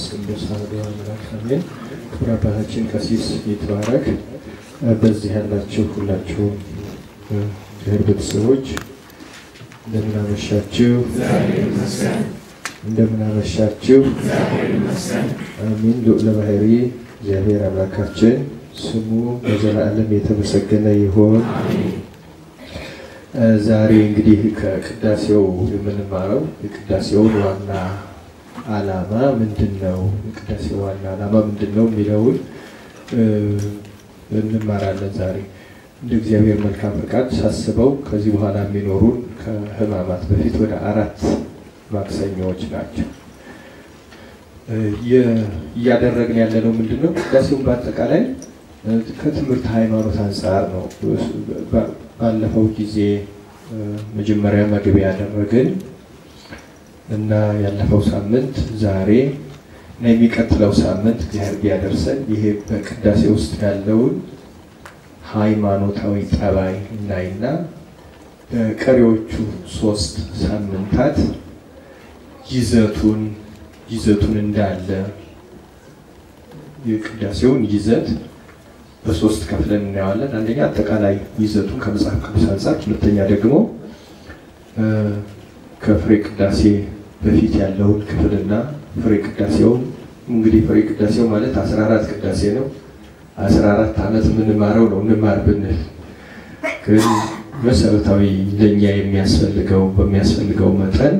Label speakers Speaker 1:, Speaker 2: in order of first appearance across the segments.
Speaker 1: መንፈስ ቅዱስ አሐዱ አምላክ አሜን። ክቡር አባታችን ቀሲስ ይትባረክ፣ በዚህ ያላችሁ ሁላችሁም እግዚአብሔር ቤተሰቦች እንደምን አመሻችሁ? እንደምን አመሻችሁ? አሚን። ልዑለ ባሕሪ እግዚአብሔር አምላካችን ስሙ በዘላለም የተመሰገነ ይሁን። ዛሬ እንግዲህ ከቅዳሴው የምንማረው የቅዳሴውን ዋና ዓላማ ምንድን ነው፣ የቅዳሴው ዋና ዓላማ ምንድን ነው የሚለውን እንማራለን። ዛሬ እንደ እግዚአብሔር መልካም ፈቃድ ሳስበው ከዚህ በኋላ የሚኖሩን ከሕማማት በፊት ወደ አራት ማክሰኞዎች ናቸው። እያደረግን ያለነው ምንድን ነው? ቅዳሴውን በአጠቃላይ ከትምህርት ሃይማኖት አንጻር ነው። ባለፈው ጊዜ መጀመሪያ መግቢያ ያደረግን እና ያለፈው ሳምንት ዛሬ እና የሚቀጥለው ሳምንት እግዚአብሔር ቢያደርሰን ይሄ በቅዳሴ ውስጥ ያለውን ሃይማኖታዊ ጠባይ እናይና በቀሪዎቹ ሶስት ሳምንታት ይዘቱን ይዘቱን እንዳለ የቅዳሴውን ይዘት በሶስት ከፍለን እናየዋለን። አንደኛ አጠቃላይ ይዘቱን ከመጽሐፍ ቅዱስ አንጻር፣ ሁለተኛ ደግሞ ከፍሬ ቅዳሴ በፊት ያለውን ክፍልና ፍሬ ቅዳሴውን እንግዲህ ፍሬ ቅዳሴው ማለት 14 ቅዳሴ ነው። 14 ዓመት የምንማረው ነው እንማር ብንል ግን መሰረታዊ ለእኛ የሚያስፈልገው በሚያስፈልገው መጠን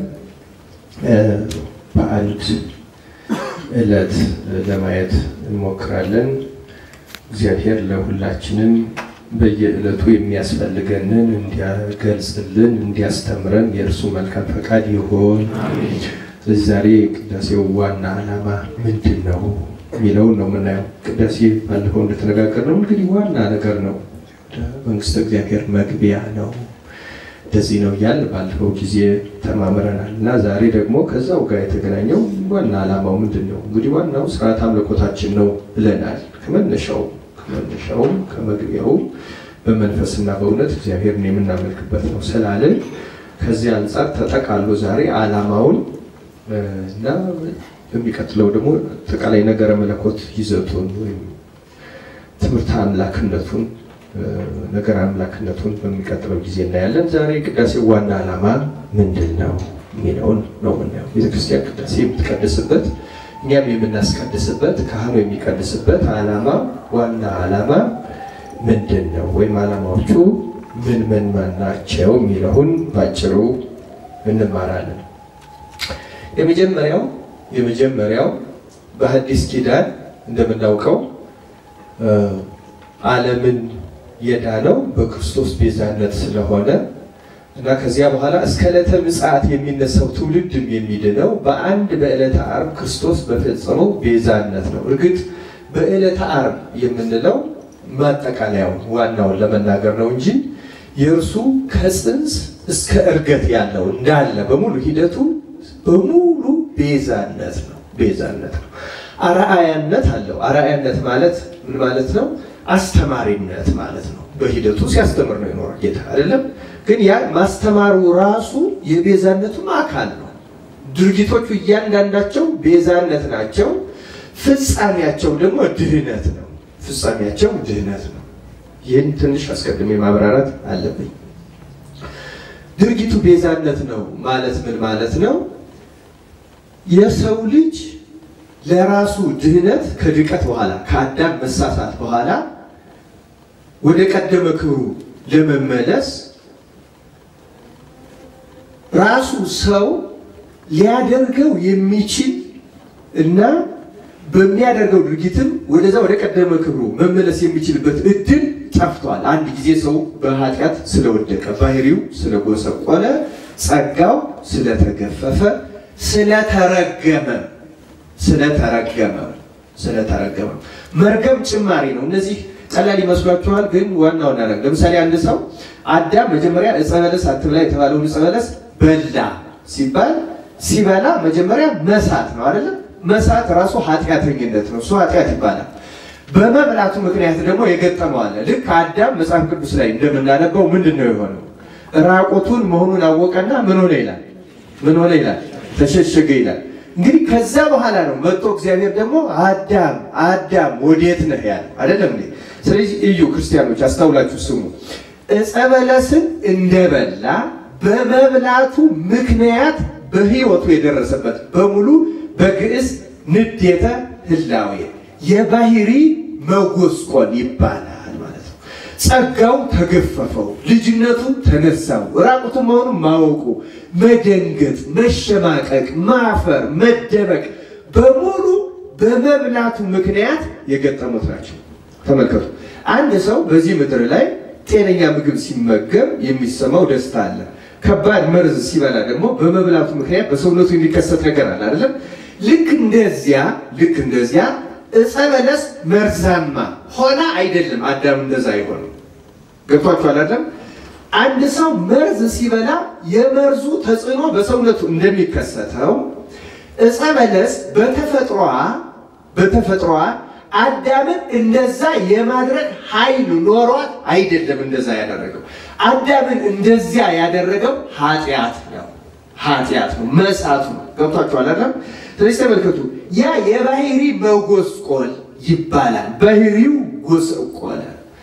Speaker 1: በአንድ ዕለት ለማየት እንሞክራለን። እግዚአብሔር ለሁላችንም በየዕለቱ የሚያስፈልገንን እንዲያገልጽልን እንዲያስተምረን የእርሱ መልካም ፈቃድ ይሆን። ስለዚህ ዛሬ ቅዳሴው ዋና ዓላማ ምንድን ነው የሚለውን ነው የምናየው። ቅዳሴ ባለፈው እንደተነጋገርነው እንግዲህ ዋና ነገር ነው፣ መንግስተ እግዚአብሔር መግቢያ ነው። እንደዚህ ነው እያል ባለፈው ጊዜ ተማምረናል እና ዛሬ ደግሞ ከዛው ጋር የተገናኘው ዋና ዓላማው ምንድን ነው? እንግዲህ ዋናው ስርዓት አምልኮታችን ነው ብለናል። ከመነሻው ከመነሻውም ከመግቢያውም በመንፈስና በእውነት እግዚአብሔርን የምናመልክበት ነው ስላለን ከዚህ አንጻር ተጠቃሎ ዛሬ ዓላማውን እና በሚቀጥለው ደግሞ አጠቃላይ ነገረ መለኮት ይዘቱን ወይም ትምህርተ አምላክነቱን ነገር አምላክነቱን በሚቀጥለው ጊዜ እናያለን። ዛሬ ቅዳሴው ዋና ዓላማ ምንድን ነው የሚለውን ነው የምናየው። ቤተክርስቲያን ቅዳሴ የምትቀድስበት እኛም የምናስቀድስበት ካህኑ የሚቀድስበት ዓላማ ዋና ዓላማ ምንድን ነው ወይም ዓላማዎቹ ምን ምን ናቸው የሚለውን ባጭሩ እንማራለን። የመጀመሪያው የመጀመሪያው በሐዲስ ኪዳን እንደምናውቀው ዓለምን የዳነው በክርስቶስ ቤዛነት ስለሆነ እና ከዚያ በኋላ እስከ ዕለተ ምጽአት የሚነሳው ትውልድም የሚድነው በአንድ በዕለተ ዓርብ ክርስቶስ በፈጸመው ቤዛነት ነው። እርግጥ በዕለተ ዓርብ የምንለው ማጠቃለያው ዋናውን ለመናገር ነው እንጂ የእርሱ ከጽንስ እስከ እርገት ያለው እንዳለ በሙሉ ሂደቱ በሙሉ ቤዛነት ነው። ቤዛነት ነው። አርአያነት አለው። አርአያነት ማለት ምን ማለት ነው? አስተማሪነት ማለት ነው። በሂደቱ ሲያስተምር ነው የኖረ ጌታ አይደለም። ግን ያ ማስተማሩ ራሱ የቤዛነቱም አካል ነው። ድርጊቶቹ እያንዳንዳቸው ቤዛነት ናቸው። ፍጻሜያቸው ደግሞ ድህነት ነው። ፍጻሜያቸው ድህነት ነው። ይህን ትንሽ አስቀድሜ ማብራራት አለብኝ። ድርጊቱ ቤዛነት ነው ማለት ምን ማለት ነው? የሰው ልጅ ለራሱ ድህነት ከድቀት በኋላ ከአዳም መሳሳት በኋላ ወደ ቀደመ ክብሩ ለመመለስ ራሱ ሰው ሊያደርገው የሚችል እና በሚያደርገው ድርጊትም ወደዛ ወደ ቀደመ ክብሩ መመለስ የሚችልበት እድል ጠፍቷል። አንድ ጊዜ ሰው በኃጢአት ስለወደቀ፣ ባህሪው ስለጎሰቆለ፣ ጸጋው ስለተገፈፈ፣ ስለተረገመ ስለተረገመ ስለተረገመ መርገም ጭማሪ ነው። እነዚህ ቀላል ይመስሏችኋል፣ ግን ዋና ዋና ነገር ለምሳሌ አንድ ሰው አዳም መጀመሪያ ዕፀ በለስ አትብላ የተባለውን ዕፀ በለስ በላ ሲባል ሲበላ መጀመሪያ መሳት ነው አይደለም? መሳት ራሱ ኃጢአተኝነት ነው። እሱ ኃጢአት ይባላል። በመብላቱ ምክንያት ደግሞ የገጠመው አለ። ልክ አዳም መጽሐፍ ቅዱስ ላይ እንደምናነበው ምንድን ነው የሆነው? ራቁቱን መሆኑን አወቀና ምን ሆነ ይላል? ምን ሆነ ይላል? ተሸሸገ ይላል። እንግዲህ ከዛ በኋላ ነው መጥቶ እግዚአብሔር ደግሞ አዳም አዳም ወዴት ነህ ያለው አይደለም እንዴ? ስለዚህ እዩ ክርስቲያኖች አስተውላችሁ ስሙ። ዕፀ በለስን እንደበላ በመብላቱ ምክንያት በሕይወቱ የደረሰበት በሙሉ በግዕዝ ንዴተ ህላዌ የባህሪ መጎስቆል ይባላል ማለት ነው። ጸጋው ተገፈፈው፣ ልጅነቱ ተነሳው፣ ራቁቱ መሆኑን ማወቁ፣ መደንገጥ፣ መሸማቀቅ፣ ማፈር፣ መደበቅ በሙሉ በመብላቱ ምክንያት የገጠሙት ናቸው። ተመልከቱ። አንድ ሰው በዚህ ምድር ላይ ጤነኛ ምግብ ሲመገብ የሚሰማው ደስታ አለ። ከባድ መርዝ ሲበላ ደግሞ በመብላቱ ምክንያት በሰውነቱ የሚከሰት ነገር አለ አይደለም? ልክ እንደዚያ ልክ እንደዚያ ዕፀ በለስ መርዛማ ሆና አይደለም አዳም እንደዛ አይሆንም። ገብቷችኋል አይደለም? አንድ ሰው መርዝ ሲበላ የመርዙ ተጽዕኖ በሰውነቱ እንደሚከሰተው ዕፀ በለስ በተፈጥሯ በተፈጥሯ አዳምን እንደዛ የማድረግ ኃይል ኖሯት አይደለም እንደዛ ያደረገው። አዳምን እንደዚያ ያደረገው ኃጢአት ነው፣ ኃጢአት ነው፣ መሳቱ ነው። ገብቷችኋል አይደለም? ስለዚህ ተመልከቱ፣ ያ የባህሪ መጎስቆል ይባላል። ባህሪው ጎሰቆለ፣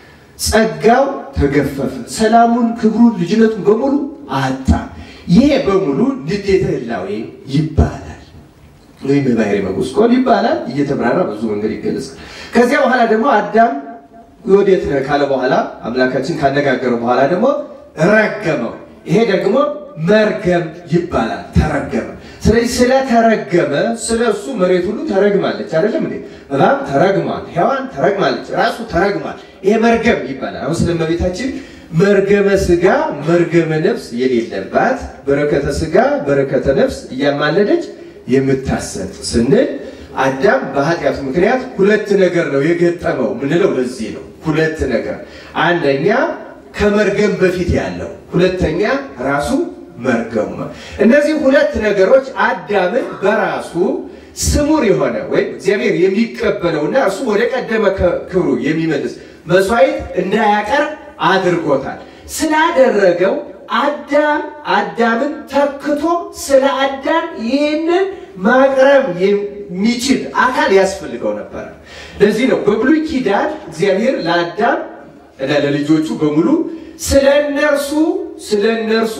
Speaker 1: ጸጋው ተገፈፈ፣ ሰላሙን፣ ክብሩን፣ ልጅነቱን በሙሉ አጣ። ይሄ በሙሉ ንዴተ ህላዌ ይባላል ወይም የባህሪ መጎስቆል ይባላል። እየተብራራ ብዙ መንገድ ይገለጻል። ከዚያ በኋላ ደግሞ አዳም ወዴት ነህ ካለ በኋላ አምላካችን ካነጋገረው በኋላ ደግሞ ረገመው። ይሄ ደግሞ መርገም ይባላል። ተረገመ። ስለዚህ ስለተረገመ ስለ እሱ መሬት ሁሉ ተረግማለች። አይደለም እንዴ? እባብ ተረግሟል፣ ሔዋን ተረግማለች፣ ራሱ ተረግሟል። ይሄ መርገም ይባላል። አሁን ስለ እመቤታችን መርገመ ስጋ መርገመ ነፍስ የሌለባት በረከተ ስጋ በረከተ ነፍስ እያማለደች የምታሰጥ ስንል አዳም በኃጢአቱ ምክንያት ሁለት ነገር ነው የገጠመው ምንለው ለዚህ ነው። ሁለት ነገር፣ አንደኛ ከመርገም በፊት ያለው፣ ሁለተኛ ራሱ መርገሙ። እነዚህ ሁለት ነገሮች አዳምን በራሱ ስሙር የሆነ ወይም እግዚአብሔር የሚቀበለውና እሱ ወደ ቀደመ ክብሩ የሚመልስ መስዋዕት እንዳያቀርብ አድርጎታል። ስላደረገው አዳም አዳምን ተክቶ ስለ አዳም ይህንን ማቅረብ የሚችል አካል ያስፈልገው ነበር። ለዚህ ነው በብሉይ ኪዳን እግዚአብሔር ለአዳም እና ለልጆቹ በሙሉ ስለ እነርሱ ስለ እነርሱ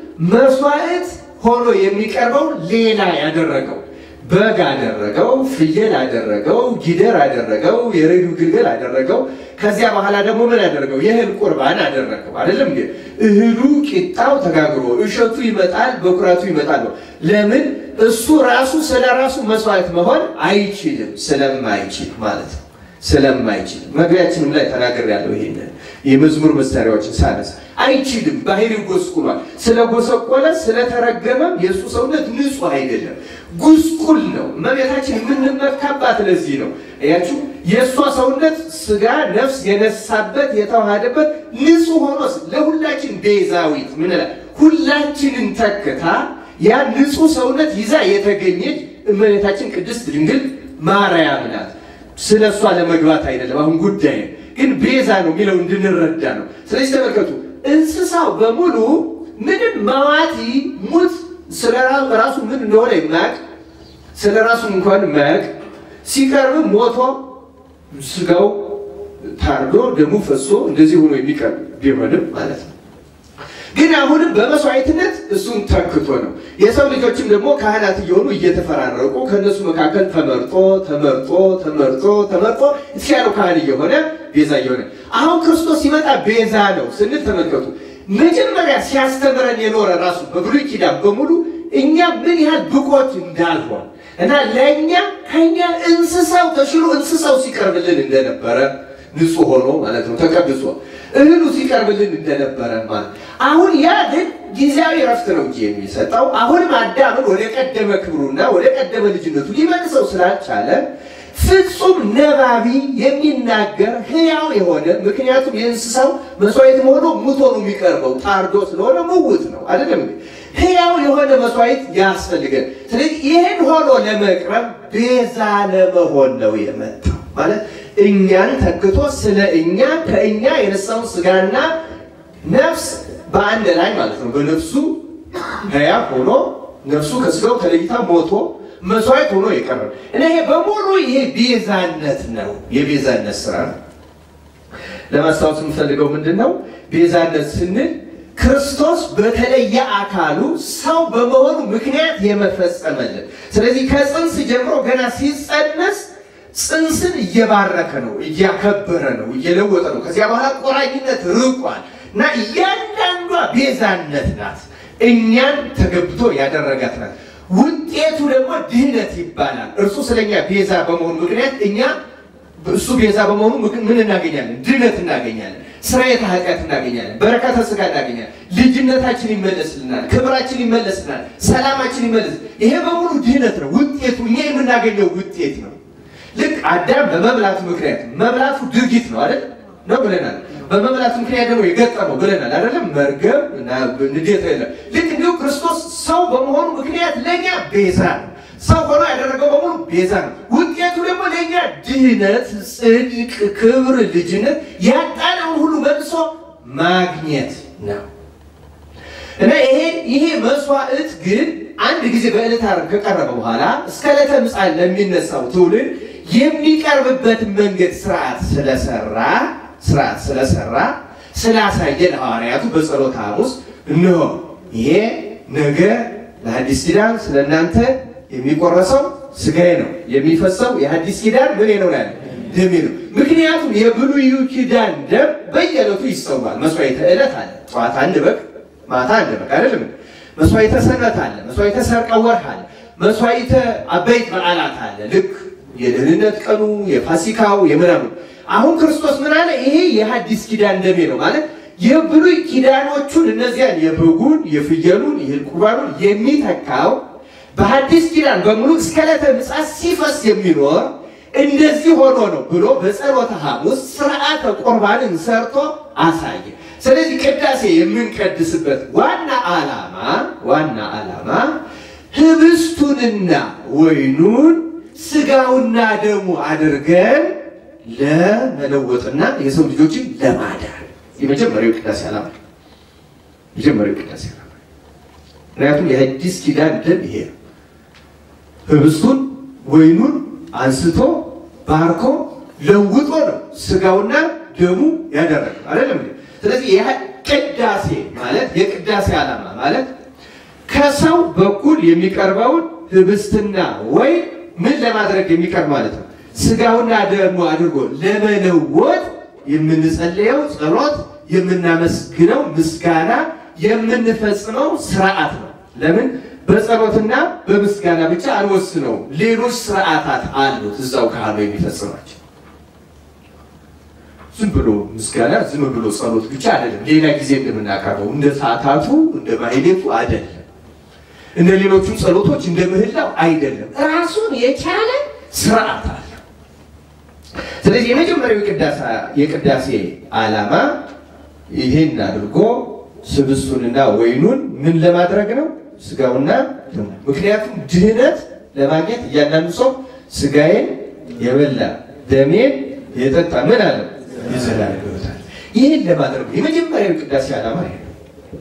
Speaker 1: መስዋዕት ሆኖ የሚቀርበው ሌላ ያደረገው በግ አደረገው፣ ፍየል አደረገው፣ ጊደር አደረገው፣ የሬዲዮ ግልገል አደረገው። ከዚያ በኋላ ደግሞ ምን አደረገው? የእህል ቁርባን አደረገው። አይደለም እንዴ? እህሉ ቂጣው ተጋግሮ እሸቱ ይመጣል፣ በኩራቱ ይመጣል ነው። ለምን? እሱ ራሱ ስለ ራሱ መስዋዕት መሆን አይችልም፣ ስለማይችል ማለት ነው። ስለማይችል መግቢያችንም ላይ ተናግሬያለሁ። ይሄንን የመዝሙር መሳሪያዎችን ሳነስ አይችልም። ባህሪው ጎስቁሏል። ስለጎሰቆለ ስለተረገመም የእሱ ሰውነት ንጹሕ አይደለም፣ ጉስቁል ነው። እመቤታችን የምንመካባት ለዚህ ነው። እያችሁ የእሷ ሰውነት ስጋ ነፍስ የነሳበት የተዋሃደበት ንጹሕ ሆኖ ለሁላችን ቤዛዊት ምን ሁላችንን ተክታ ያ ንጹሕ ሰውነት ይዛ የተገኘች እመቤታችን ቅድስት ድንግል ማርያም ናት። ስለ እሷ ለመግባት አይደለም አሁን ጉዳይ ግን ቤዛ ነው የሚለው እንድንረዳ ነው። ስለዚህ ተመልከቱ፣ እንስሳው በሙሉ ምንም መዋቲ ሙት ስለ ራሱ ምን እንደሆነ የማያውቅ ስለ ራሱ እንኳን የማያውቅ ሲቀርብ ሞቶ ስጋው ታርዶ ደሙ ፈሶ እንደዚህ ሆኖ የሚቀርብ ቢሆንም ማለት ነው። ግን አሁንም በመስዋዕትነት እሱን ተክቶ ነው። የሰው ልጆችም ደግሞ ካህናት እየሆኑ እየተፈራረቁ ከእነሱ መካከል ተመርጦ ተመርጦ ተመርጦ ተመርጦ የተሻለው ካህን እየሆነ ቤዛ እየሆነ አሁን ክርስቶስ ሲመጣ ቤዛ ነው ስንል ተመልከቱ። መጀመሪያ ሲያስተምረን የኖረ ራሱ በብሉይ ኪዳን በሙሉ እኛ ምን ያህል ብቆች እንዳልሆን እና ለእኛ ከኛ እንስሳው ተሽሎ እንስሳው ሲቀርብልን እንደነበረ ንጹሕ ሆኖ ማለት ነው ተቀድሶ እህሉ ሲቀርብልን እንደነበረ ማለት አሁን ያ ግን ጊዜያዊ ረፍት ነው እንጂ የሚሰጠው አሁንም አዳምን ወደ ቀደመ ክብሩና ወደ ቀደመ ልጅነቱ ሊመልሰው ስላልቻለ ፍጹም ነባቢ የሚናገር ሕያው የሆነ ምክንያቱም የእንስሳው መስዋዕት ሆኖ ሙቶ ነው የሚቀርበው ታርዶ ስለሆነ ምውት ነው አይደለም ሕያው የሆነ መስዋዕት ያስፈልገን ስለዚህ ይህን ሆኖ ለመቅረብ ቤዛ ለመሆን ነው የመጣው ማለት እኛን ተክቶ ስለ እኛ ከእኛ የነሳውን ስጋና ነፍስ በአንድ ላይ ማለት ነው በነፍሱ ሕያው ሆኖ ነፍሱ ከስጋው ተለይታ ሞቶ መስዋዕት ሆኖ የቀረበ እና ይሄ በሙሉ ይሄ ቤዛነት ነው፣ የቤዛነት ስራ ነው። ለማስታወስ የምፈልገው ምንድን ነው? ቤዛነት ስንል ክርስቶስ በተለየ አካሉ ሰው በመሆኑ ምክንያት የመፈጸመልን። ስለዚህ ከጽንስ ጀምሮ ገና ሲጸነስ ጽንስን እየባረከ ነው፣ እያከበረ ነው፣ እየለወጠ ነው። ከዚያ በኋላ ቆራኝነት ርቋል እና እያንዳንዷ ቤዛነት ናት። እኛን ተገብቶ ያደረጋት ናት። ውጤቱ ደግሞ ድህነት ይባላል። እርሱ ስለኛ ቤዛ በመሆኑ ምክንያት እኛ እሱ ቤዛ በመሆኑ ምን እናገኛለን? ድነት እናገኛለን። ስርየተ ኃጢአት እናገኛለን። በረከተ ስጋ እናገኛለን። ልጅነታችን ይመለስልናል። ክብራችን ይመለስልናል። ሰላማችን ይመለስ። ይሄ በሙሉ ድህነት ነው። ውጤቱ እኛ የምናገኘው ውጤት ነው። ልክ አዳም በመብላቱ ምክንያት መብላቱ ድርጊት ነው አይደል ነው ብለናል። በመብላቱ ምክንያት ደግሞ የገጠመው ብለናል አይደለም መርገም እና ንዴት የለም። ልክ እንዲሁ ክርስቶስ ሰው በመሆኑ ምክንያት ለእኛ ቤዛ ነው። ሰው ሆኖ ያደረገው በሙሉ ቤዛ ነው። ውጤቱ ደግሞ ለእኛ ድህነት፣ ጽድቅ፣ ክብር፣ ልጅነት ያጣነውን ሁሉ መልሶ ማግኘት ነው እና ይሄ ይሄ መስዋዕት ግን አንድ ጊዜ በዕለተ ዓርብ ከቀረበ በኋላ እስከ ዕለተ ምጽአት ለሚነሳው ትውልድ የሚቀርብበትን መንገድ ስርዓት ስለሰራ ስርዓት ስለሰራ ስላሳየ ለሐዋርያቱ በጸሎተ ሐሙስ እነሆ ይሄ ነገ ለሐዲስ ኪዳን ስለ እናንተ የሚቆረሰው ስጋዬ ነው የሚፈሰው የሐዲስ ኪዳን ምን ነው ያለ ደሜ ነው። ምክንያቱም የብሉዩ ኪዳን ደም በየዕለቱ ይሰዋል። መስዋዕተ ዕለት አለ። ጠዋት አንድ በግ ማታ አንድ በግ አይደለም። መስዋዕተ ሰንበት አለ። መስዋዕተ ሰርቀ ወርህ አለ። መስዋዕተ አበይት በዓላት አለ። ልክ የደህንነት ቀኑ የፋሲካው የምናምኑ አሁን ክርስቶስ ምን አለ? ይሄ የሐዲስ ኪዳን ደሜ ነው ማለት የብሉይ ኪዳኖቹን እነዚያን የበጉን የፍየሉን ይህን ቁርባኑን የሚተካው በሐዲስ ኪዳን በሙሉ እስከ ዕለተ ምጽአት ሲፈስ የሚኖር እንደዚህ ሆኖ ነው ብሎ በጸሎተ ሐሙስ ስርዓተ ቁርባንን ሰርቶ አሳየ። ስለዚህ ቅዳሴ የምንቀድስበት ዋና ዓላማ ዋና ዓላማ ህብስቱንና ወይኑን ስጋውና ደሙ አድርገን ለመለወጥና የሰው ልጆችን ለማዳን የመጀመሪያው ቅዳሴ ዓላማ የመጀመሪያው ቅዳሴ ዓላማ ምክንያቱም የሐዲስ ኪዳን ደም ይሄ ነው። ህብስቱን ወይኑን አንስቶ ባርኮ ለውጦ ነው ስጋውና ደሙ ያደረገው አይደለም። ስለዚህ ይህ ቅዳሴ ማለት የቅዳሴ ዓላማ ማለት ከሰው በኩል የሚቀርበውን ህብስትና ወይን ምን ለማድረግ የሚቀርብ ማለት ነው ስጋውና ደሙ አድርጎ ለመለወጥ የምንጸልየው ጸሎት፣ የምናመስግነው ምስጋና፣ የምንፈጽመው ስርዓት ነው። ለምን በጸሎትና በምስጋና ብቻ አንወስነው። ሌሎች ስርዓታት አሉት እዛው ካህኑ የሚፈጽማቸው። ዝም ብሎ ምስጋና፣ ዝም ብሎ ጸሎት ብቻ አይደለም። ሌላ ጊዜ እንደምናቀርበው እንደ ሰዓታቱ እንደ ማህሌቱ አይደለም። እንደ ሌሎቹም ጸሎቶች እንደ ምህላው አይደለም። ራሱን የቻለ ስርዓት አለ። ስለዚህ የመጀመሪያው የቅዳሴ ዓላማ ይህን አድርጎ ስብስቱንና ወይኑን ምን ለማድረግ ነው? ስጋውና ደሙ። ምክንያቱም ድህነት ለማግኘት እያንዳንዱ ሰው ስጋዬን የበላ ደሜን የጠጣ ምን አለ የዘላለም ሕይወት አለ። ይህን ለማድረግ የመጀመሪያው ቅዳሴ ዓላማ ይሄ ነው።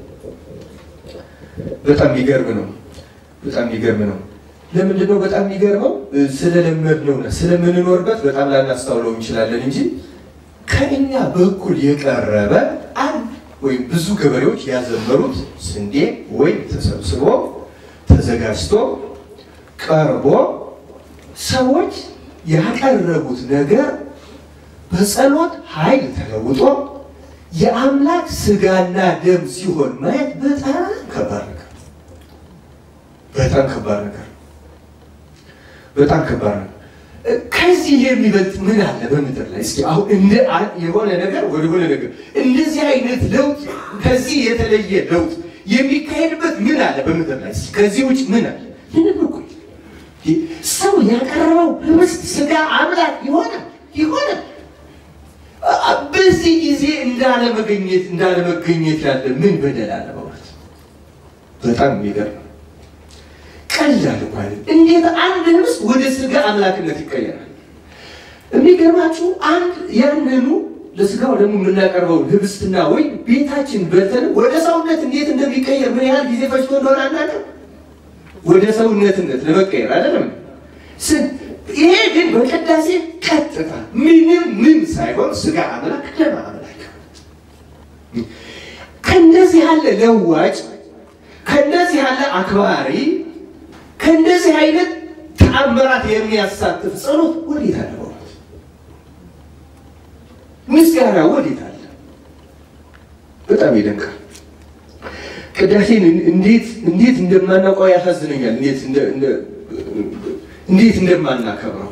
Speaker 1: በጣም የሚገርም ነው። በጣም የሚገርም ነው። ለምንድን ነው በጣም የሚገርመው? ስለለመድነው እና ስለምንኖርበት በጣም ላናስታውለው እንችላለን እንጂ ከእኛ በኩል የቀረበ አንድ ወይም ብዙ ገበሬዎች ያዘመሩት ስንዴ ወይም ተሰብስቦ ተዘጋጅቶ ቀርቦ ሰዎች ያቀረቡት ነገር በጸሎት ኃይል ተለውጦ የአምላክ ስጋና ደም ሲሆን ማየት በጣም ከባድ ነገር በጣም ከባድ ነገር በጣም ከባድ ነው። ከዚህ የሚበልጥ ምን አለ በምድር ላይ? እስኪ አሁን እንደ የሆነ ነገር ወደ ሆነ ነገር እንደዚህ አይነት ለውጥ ከዚህ የተለየ ለውጥ የሚካሄድበት ምን አለ በምድር ላይ? እስኪ ከዚህ ውጭ ምን አለ? ምንም እኮ ሰው ያቀረበው ህብስት ስጋ አምላክ ይሆናል ይሆናል። በዚህ ጊዜ እንዳለመገኘት እንዳለመገኘት ያለ ምን በደል አለ? በእውነት በጣም የሚገርም ቀላል እኮ አይደል? እንዴት አንድ ህብስት ወደ ስጋ አምላክነት ይቀየራል? የሚገርማችሁ አንድ ያንኑ ለስጋው ደግሞ የምናቀርበው ህብስትና ወይ ቤታችን በልተን ወደ ሰውነት እንዴት እንደሚቀየር ምን ያህል ጊዜ ፈጅቶ እንደሆነ አናውቅም። ወደ ሰውነትነት ለመቀየር አይደለም። ይሄ ግን በቅዳሴ ቀጥታ ምንም ምን ሳይሆን ስጋ አምላክ ደም አምላክ ከእንደዚህ ያለ ለዋጭ ከእንደዚህ ያለ አክባሪ ከእንደዚህ አይነት ተአምራት የሚያሳትፍ ጸሎት ወዴት አለ? በእውነት ምስጋና ወዴት አለ? በጣም ይደንቃል። ቅዳሴን እንዴት እንዴት እንደማናውቀው ያሳዝነኛል። እንዴት እንዴት እንደማናከብረው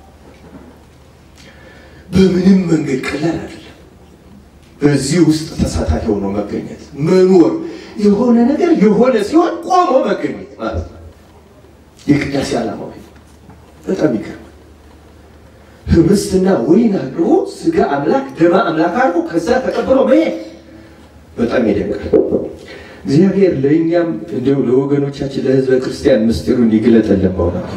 Speaker 1: በምንም መንገድ ቀላል አይደለም። በዚህ ውስጥ ተሳታፊ ሆኖ መገኘት መኖር የሆነ ነገር የሆነ ሲሆን ቆሞ መገኘት ማለት ነው። የቅዳሴ ዓላማው በጣም ይገርማል። ህብስትና ወይን አድርጎ ስጋ አምላክ ደማ አምላክ አድርጎ ከዛ ተቀብሎ መሄድ በጣም ይደንቃል። እግዚአብሔር ለእኛም እንዲሁ ለወገኖቻችን ለህዝበ ክርስቲያን ምስጢሩን ይግለጠልን በእውነት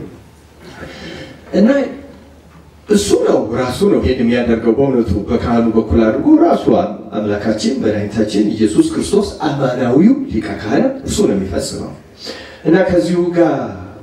Speaker 1: እና እሱ ነው ራሱ ነው ይሄን የሚያደርገው በእውነቱ በካህኑ በኩል አድርጎ ራሱ አምላካችን መድኃኒታችን ኢየሱስ ክርስቶስ አማናዊው ሊቀ ካህናት እሱ ነው የሚፈጽመው እና ከዚሁ ጋር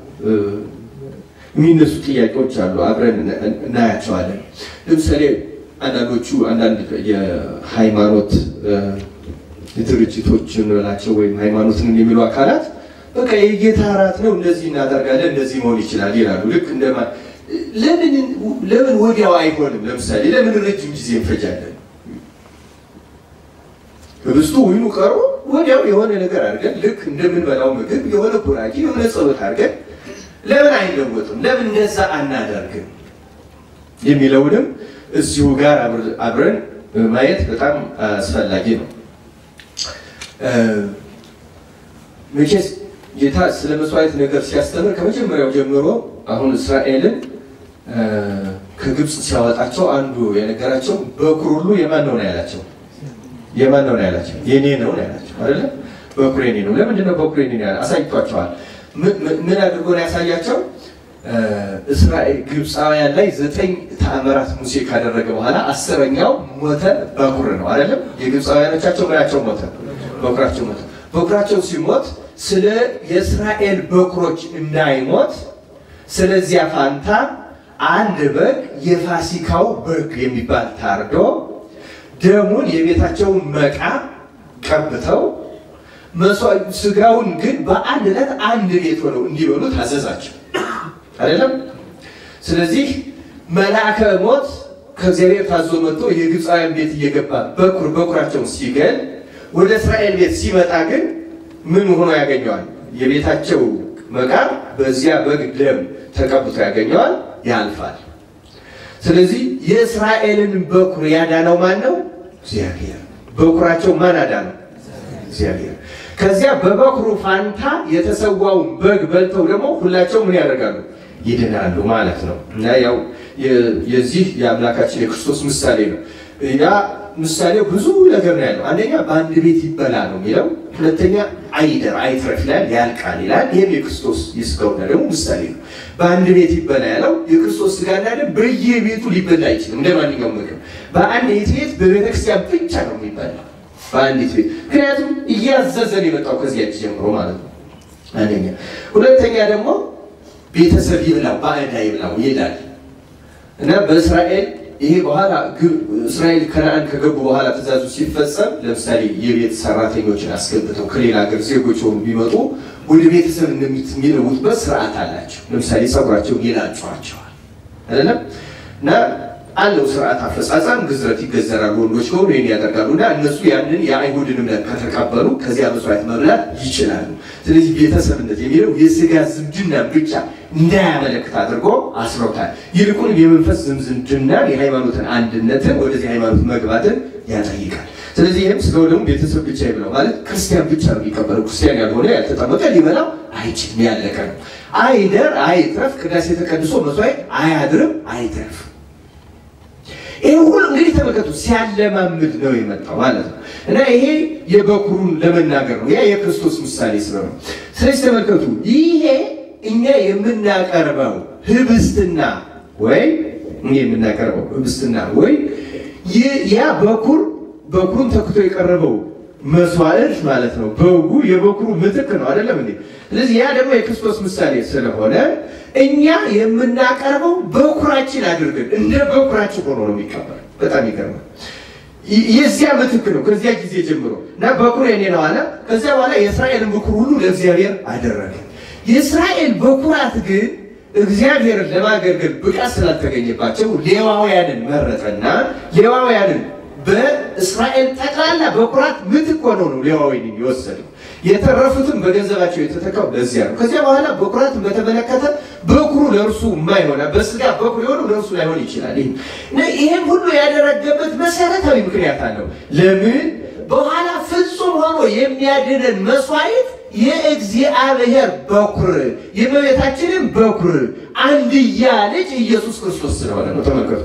Speaker 1: የሚነሱ ጥያቄዎች አሉ። አብረን እናያቸዋለን። ለምሳሌ አንዳንዶቹ አንዳንድ የሃይማኖት ድርጅቶች እንበላቸው ወይም ሃይማኖትን የሚሉ አካላት በቃ የጌታ እራት ነው እንደዚህ እናደርጋለን እንደዚህ መሆን ይችላል ይላሉ። ልክ እንደማ ለምን ለምን ወዲያው አይሆንም? ለምሳሌ ለምን ረጅም ጊዜ እንፈጃለን? ህብስቱ ወይኑ ቀርቦ ወዲያው የሆነ ነገር አድርገን ልክ እንደምንበላው ምግብ የሆነ ቡራኬ የሆነ ጸሎት አድርገን ለምን አይለወጥም? ለምን እንደዛ አናደርግም? የሚለውንም እዚሁ ጋር አብረን ማየት በጣም አስፈላጊ ነው። መቼስ ጌታ ስለ መስዋዕት ነገር ሲያስተምር ከመጀመሪያው ጀምሮ አሁን እስራኤልን ከግብፅ ሲያወጣቸው አንዱ የነገራቸው በኩር ሁሉ የማን ነው ነው ያላቸው? የማን ነው ነው ያላቸው? የኔ ነው ነው ያላቸው አይደለ? በኩር የኔ ነው። ለምንድን ነው በኩር የኔ ነው ያለ? አሳይቷቸዋል። ምን አድርጎ ነው ያሳያቸው? እስራኤል ግብፃውያን ላይ ዘጠኝ ተአምራት ሙሴ ካደረገ በኋላ አስረኛው ሞተ በኩር ነው አይደለም? የግብፃውያኖቻቸው ምናቸው ሞተ? በኩራቸው ሞተ። በኩራቸው ሲሞት ስለ የእስራኤል በኩሮች እንዳይሞት ስለዚያ ፋንታ አንድ በግ የፋሲካው በግ የሚባል ታርዶ ደሙን የቤታቸውን መቃ ቀብተው ስጋውን ግን በአንድ ዕለት አንድ ቤት ሆነው እንዲበሉ ታዘዛቸው። አይደለም። ስለዚህ መልአከ ሞት ከእግዚአብሔር ታዞ መጥቶ የግብፃውያን ቤት እየገባ በኩር በኩራቸውን ሲገል ወደ እስራኤል ቤት ሲመጣ ግን ምን ሆኖ ያገኘዋል? የቤታቸው መቃር በዚያ በግ ደም ተቀብቶ ያገኘዋል፣ ያልፋል። ስለዚህ የእስራኤልን በኩር ያዳነው ማን ነው? እግዚአብሔር። በኩራቸው ማን አዳነው? እግዚአብሔር። ከዚያ በበኩሩ ፋንታ የተሰዋውን በግ በልተው ደግሞ ሁላቸው ምን ያደርጋሉ? ይድናሉ ማለት ነው። እና ያው የዚህ የአምላካችን የክርስቶስ ምሳሌ ነው። ያ ምሳሌው ብዙ ነገር ነው ያለው። አንደኛ በአንድ ቤት ይበላ ነው የሚለው፣ ሁለተኛ አይደር አይትረፍ ይላል፣ ያልቃል ይላል። ይህም የክርስቶስ የስጋውና ደግሞ ምሳሌ ነው። በአንድ ቤት ይበላ ያለው የክርስቶስ ስጋና ደም በየቤቱ ሊበላ አይችልም። እንደ ማንኛውም ምግብ በአንዲት ቤት በቤተክርስቲያን ብቻ ነው የሚበላ በአንዲት ቤት። ምክንያቱም እያዘዘን የመጣው ከዚያች ጀምሮ ማለት ነው። አንደኛ። ሁለተኛ ደግሞ ቤተሰብ ይብላው ባዕዳ ይብላው ይላል እና በእስራኤል ይሄ በኋላ እስራኤል ከነአን ከገቡ በኋላ ትእዛዙ ሲፈጸም ለምሳሌ የቤት ሰራተኞችን አስገብተው ከሌላ ሀገር ዜጎች ሆኑ ቢመጡ ወደ ቤተሰብ የሚለውጡበት ስርዓት አላቸው። ለምሳሌ ጸጉራቸውን ይላጯቸዋል አይደለም እና አለው ስርዓት አፈጻጸም ግዝረት ይገዘራሉ። ወንዶች ከሆኑ ይህን ያደርጋሉ እና እነሱ ያንን የአይሁድን እምነት ከተቀበሉ ከዚያ መስዋዕት መብላት ይችላሉ። ስለዚህ ቤተሰብነት የሚለው የስጋ ዝምድና ብቻ እንዳያመለክት አድርጎ አስሮታል። ይልቁንም የመንፈስ ዝምድና የሃይማኖትን አንድነትን ወደዚህ ሃይማኖት መግባትን ያጠይቃል። ስለዚህ ይህም ስጋው ደግሞ ቤተሰብ ብቻ ይብላው ማለት ክርስቲያን ብቻ ነው የሚቀበለው። ክርስቲያን ያልሆነ ያልተጠመቀ ሊበላው አይችልም። ያለቀ ነው። አይደር አይትረፍ፣ ቅዳሴ ተቀድሶ መስዋዕት አያድርም አይትረፍ። ይሄ ሁሉ እንግዲህ ተመልከቱ ሲያለማምድ ነው የመጣው ማለት ነው። እና ይሄ የበኩሩን ለመናገር ነው። ያ የክርስቶስ ምሳሌ ስለሆነ ስለዚህ ተመልከቱ ይሄ እኛ የምናቀርበው ህብስትና ወይ እኛ የምናቀርበው ህብስትና ወይ ያ በኩር በኩሩን ተክቶ የቀረበው መስዋዕት ማለት ነው። በጉ የበኩሩ ምትክ ነው አይደለም እንዴ? ስለዚህ ያ ደግሞ የክርስቶስ ምሳሌ ስለሆነ እኛ የምናቀርበው በኩራችን አድርገን እንደ በኩራችን ሆኖ ነው የሚቀበል። በጣም ይገርማል። የዚያ ምትክ ነው ከዚያ ጊዜ ጀምሮ እና በኩር የኔ ነው አለ። ከዚያ በኋላ የእስራኤልን በኩር ሁሉ ለእግዚአብሔር አደረገ። የእስራኤል በኩራት ግን እግዚአብሔርን ለማገልገል ብቃት ስላልተገኘባቸው ሌዋውያንን መረጠና ሌዋውያንን በእስራኤል ጠቅላላ በኩራት ምትክ ሆነው ነው ሌዋውያንን የወሰደው። የተረፉትም በገንዘባቸው የተተካው ለዚያ ነው። ከዚያ በኋላ በኩራትን በተመለከተ በኩሩ ለእርሱ የማይሆና በስጋ በኩር የሆነው ለእርሱ ላይሆን ይችላል። ይህም ሁሉ ያደረገበት መሰረታዊ ምክንያት አለው። ለምን በኋላ ፍጹም ሆኖ የሚያድነን መስዋዕት የእግዚአብሔር በኩር የእመቤታችንን በኩር አንድያ ልጅ ኢየሱስ ክርስቶስ ስለሆነ ነው። ተመልከቱ።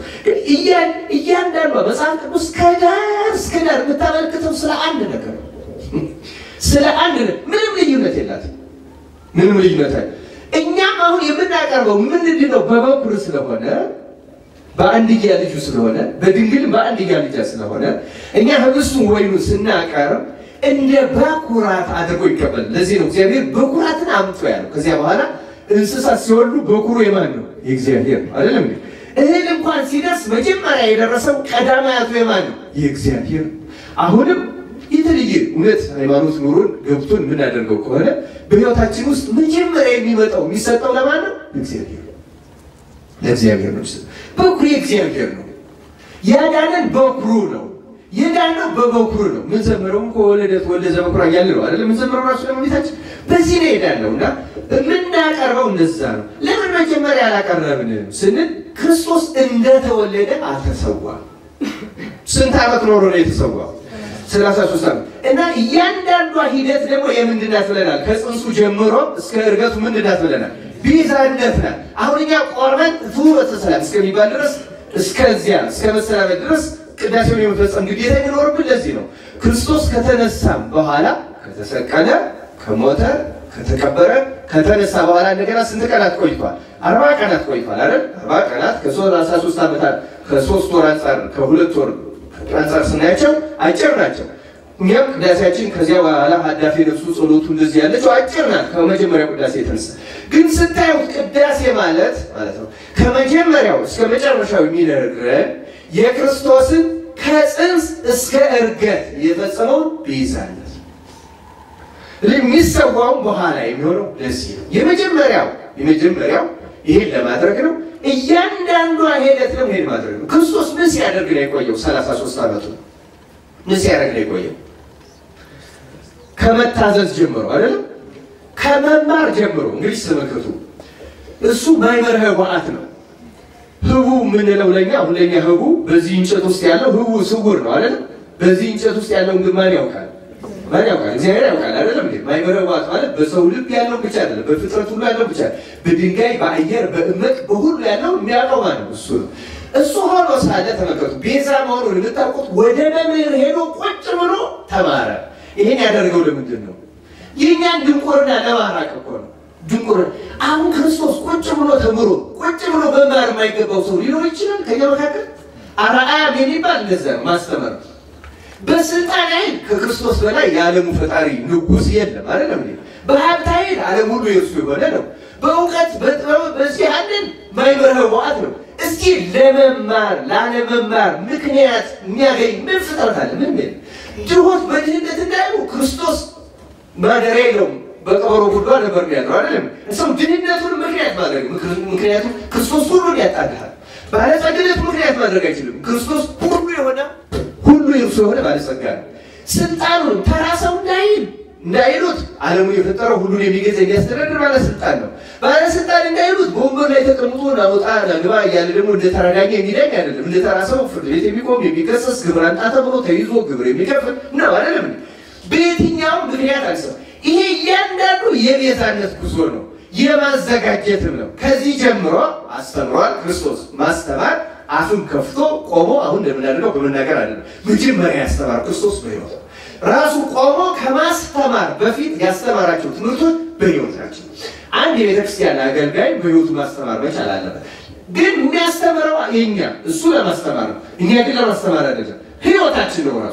Speaker 1: እያንዳንዷ መጽሐፍ ቅዱስ ከዳር እስከ ዳር የምታመለክተው ስለ አንድ ነገር ነው። ስለ አንድ ምንም ልዩነት የላትም። ምንም ልዩነት አለ። እኛም አሁን የምናቀርበው ምንድነው? በበኩር ስለሆነ በአንድያ ልጁ ስለሆነ በድንግል በአንድያ ልጃ ስለሆነ እኛ ህብስቱን ወይኑ ስናቀርብ እንደ በኩራት አድርጎ ይቀበል። ለዚህ ነው እግዚአብሔር በኩራትን አምጥቶ ያለው። ከዚያ በኋላ እንስሳት ሲወልዱ በኩሩ የማን ነው? የእግዚአብሔር ነው። አይደለም እንዴ? እህል እንኳን ሲደርስ መጀመሪያ የደረሰው ቀዳማያቱ የማን ነው? የእግዚአብሔር። አሁንም የተለየ እውነት ሃይማኖት ኑሮን ገብቶን የምናደርገው ከሆነ በህይወታችን ውስጥ መጀመሪያ የሚመጣው የሚሰጠው ለማን ነው? እግዚአብሔር ለእግዚአብሔር ነው። በኩሩ የእግዚአብሔር ነው። ያዳነን በኩሩ ነው። የዳነው በበኩሩ ነው። ምን ዘመረውም ከወለደት ወልደ ዘበኩራ እያለ ነው አይደል? ምን ዘመረው ራሱ ለመቤታችን በዚህ ነው የዳነው እና የምናቀርበው እንደዛ ነው። ለምን መጀመሪያ አላቀረብንም ስንል ክርስቶስ እንደተወለደ አልተሰዋም። ስንት ዓመት ኖሮ ነው የተሰዋው? ሰላሳ ሶስት ዓመት እና እያንዳንዷ ሂደት ደግሞ የምንድናት ብለናል። ከጽንሱ ጀምሮ እስከ እርገቱ ምንድናት ብለናል? ቤዛነት ናት። አሁን እኛ ቆርበን ፍኖተ ሰላም እስከሚባል ድረስ እስከዚያ እስከ መሰናበት ድረስ ቅዳሴውን የመፈጸም ግዴታ የሚኖርብን ለዚህ ነው። ክርስቶስ ከተነሳም በኋላ ከተሰቀለ፣ ከሞተ፣ ከተቀበረ፣ ከተነሳ በኋላ እንደገና ስንት ቀናት ቆይቷል? አርባ ቀናት ቆይቷል አይደል? አርባ ቀናት ከሰላሳ ሶስት ዓመታት ከሶስት ወር አንጻር ከሁለት ወር አንጻር ስናያቸው አጭር ናቸው። እኛም ቅዳሴያችን ከዚያ በኋላ ሀዳፌ ነፍሱ ጸሎቱ እንደዚህ ያለችው አጭር ናት ከመጀመሪያው ቅዳሴ የተነሳ ግን ስታዩት ቅዳሴ ማለት ማለት ነው ከመጀመሪያው እስከ መጨረሻው የሚነግረን የክርስቶስን ከጽንስ እስከ እርገት የፈጸመውን ቤዛነት የሚሰዋውም በኋላ የሚሆነው ለዚህ ነው። የመጀመሪያው የመጀመሪያው ይሄን ለማድረግ ነው። እያንዳንዷ ሂደት ደግሞ ይሄን ማድረግ ነው። ክርስቶስ ምን ሲያደርግ ነው የቆየው? 33 ዓመቱ ምን ሲያደርግ ነው የቆየው? ከመታዘዝ ጀምሮ አይደለም፣ ከመማር ጀምሮ። እንግዲህ ተመልከቱ፣ እሱ ማይመር ህቡዓት ነው። ህቡ የምንለው ለኛ አሁን ለኛ ህቡ በዚህ እንጨት ውስጥ ያለው ህቡ ስውር ነው አይደለም። በዚህ እንጨት ውስጥ ያለውን ግን ማን ያውቃል? ማን ያውቃል? እግዚአብሔር ያውቃል አይደለም እንዴ? ማይመር ህቡዓት ማለት በሰው ልብ ያለው ብቻ አይደለም፣ በፍጥረት ሁሉ ያለው ብቻ በድንጋይ በአየር በእመቅ በሁሉ ያለው የሚያውቀው ማለት ነው እሱ ነው። እሱ ሆኖ ሳለ ተመልከቱ፣ ቤዛ መሆኑን የምታውቁት ወደ መምህር ሄዶ ቁጭ ብሎ ተማረ። ይሄን ያደርገው ለምንድን ነው? የእኛን ድንቁርና ለማራቅ እኮ ነው። ድንቁርና አሁን ክርስቶስ ቁጭ ብሎ ተምሮ ቁጭ ብሎ መማር የማይገባው ሰው ሊኖር ይችላል ከኛ መካከል። አርአያም የሚባል እንደዛ ነው ማስተማር። በስልጣን ኃይል ከክርስቶስ በላይ የዓለሙ ፈጣሪ ንጉሥ የለም አይደለም እንዴ? በሀብት ኃይል ዓለም ሁሉ የእርሱ የሆነ ነው። በእውቀት በጥበብ በዚህ አለን ማይመር ህቡዓት ነው። እስኪ ለመማር ላለመማር ምክንያት የሚያገኝ ምን ፍጥረት አለ? ምን ምን ድሆች በድህነት እንዳይሉ ክርስቶስ ማደሪያ የለውም። በቀበሮ ጉድጓድ ነበር የሚያድረው አይደለም። ሰው ድህነቱን ምክንያት ማድረግ ምክንያቱም ክርስቶስ ሁሉን ያጣልሃል። ባለጸግነቱ ምክንያት ማድረግ አይችልም። ክርስቶስ ሁሉ የሆነ ሁሉ የእርሱ የሆነ ባለጸጋ ነው። ስልጣኑን ተራ ሰው እንዳይል እንዳይሉት ዓለሙ የፈጠረው ሁሉን የሚገዛ የሚያስተዳድር ባለስልጣን ነው። ባለስልጣን እንዳይሉት በወንበር ላይ ተቀምጦ ናውጣ ናግባ እያለ ደግሞ እንደ ተራ ዳኛ የሚዳኝ አይደለም። እንደ ተራ ሰው ፍርድ ቤት የሚቆም የሚከሰስ፣ ግብር አንጣ ተብሎ ተይዞ ግብር የሚከፍል ነው አይደለም። በየትኛውም ምክንያት አልሰ ይሄ እያንዳንዱ የቤዛነት ጉዞ ነው፣ የማዘጋጀትም ነው። ከዚህ ጀምሮ አስተምሯል ክርስቶስ ማስተማር አፍም ከፍቶ ቆሞ አሁን እንደምናደርገው በመናገር አይደለም። መጀመሪያ ያስተማር ክርስቶስ በሕይወት ራሱ ቆሞ ከማስተማር በፊት ያስተማራቸው ትምህርቶች በሕይወት ናቸው። አንድ የቤተክርስቲያን አገልጋይ በሕይወቱ ማስተማር መቻል አለበት። ግን የሚያስተምረው የኛ እሱ ለማስተማር ነው። እኛ ግን ለማስተማር አይደለም። ሕይወታችን ነው ራሱ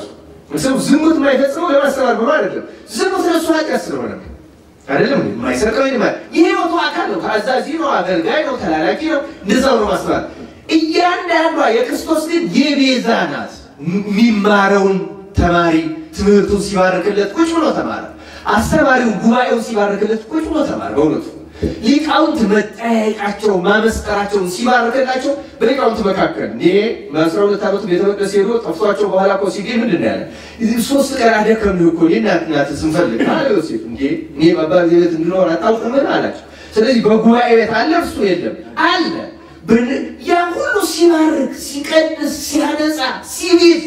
Speaker 1: ሰው ዝሙት የማይፈጽመው ለማስተማር ብሎ አይደለም። ዝሙት ለእሱ ኃጢአት ስለሆነ ነው። አይደለም የማይሰርቀው የህይወቱ አካል ነው። ታዛዥ ነው፣ አገልጋይ ነው፣ ተላላኪ ነው። እንደዛው ነው ማስተማር። እያንዳንዷ የክርስቶስ ግን የቤዛ ናት። የሚማረውን ተማሪ ትምህርቱን ሲባርክለት ቁጭ ብሎ ተማረ። አስተማሪውን ጉባኤውን ሲባርክለት ቁጭ ብሎ ተማረ። በእውነቱ ሊቃውንት መጠያየቃቸው ማመስጠራቸውን ሲባርክላቸው በሊቃውንት መካከል ይሄ በአስራ ሁለት ዓመቱ ቤተ መቅደስ ሄዶ ጠፍቷቸው በኋላ እኮ ሲገኝ ምንድን ነው ያለ? ሶስት ቀን አደከምንህ እኮ እናት ናት ስንፈልግ አለ ዮሴፍ። እንዴ እኔ በአባቴ ቤት እንድኖር አታውቁምን አላቸው። ስለዚህ በጉባኤ ቤት አለ እርሱ የለም አለ። ያ ሁሉ ሲባርክ ሲቀድስ ሲያነጻ ሲቤት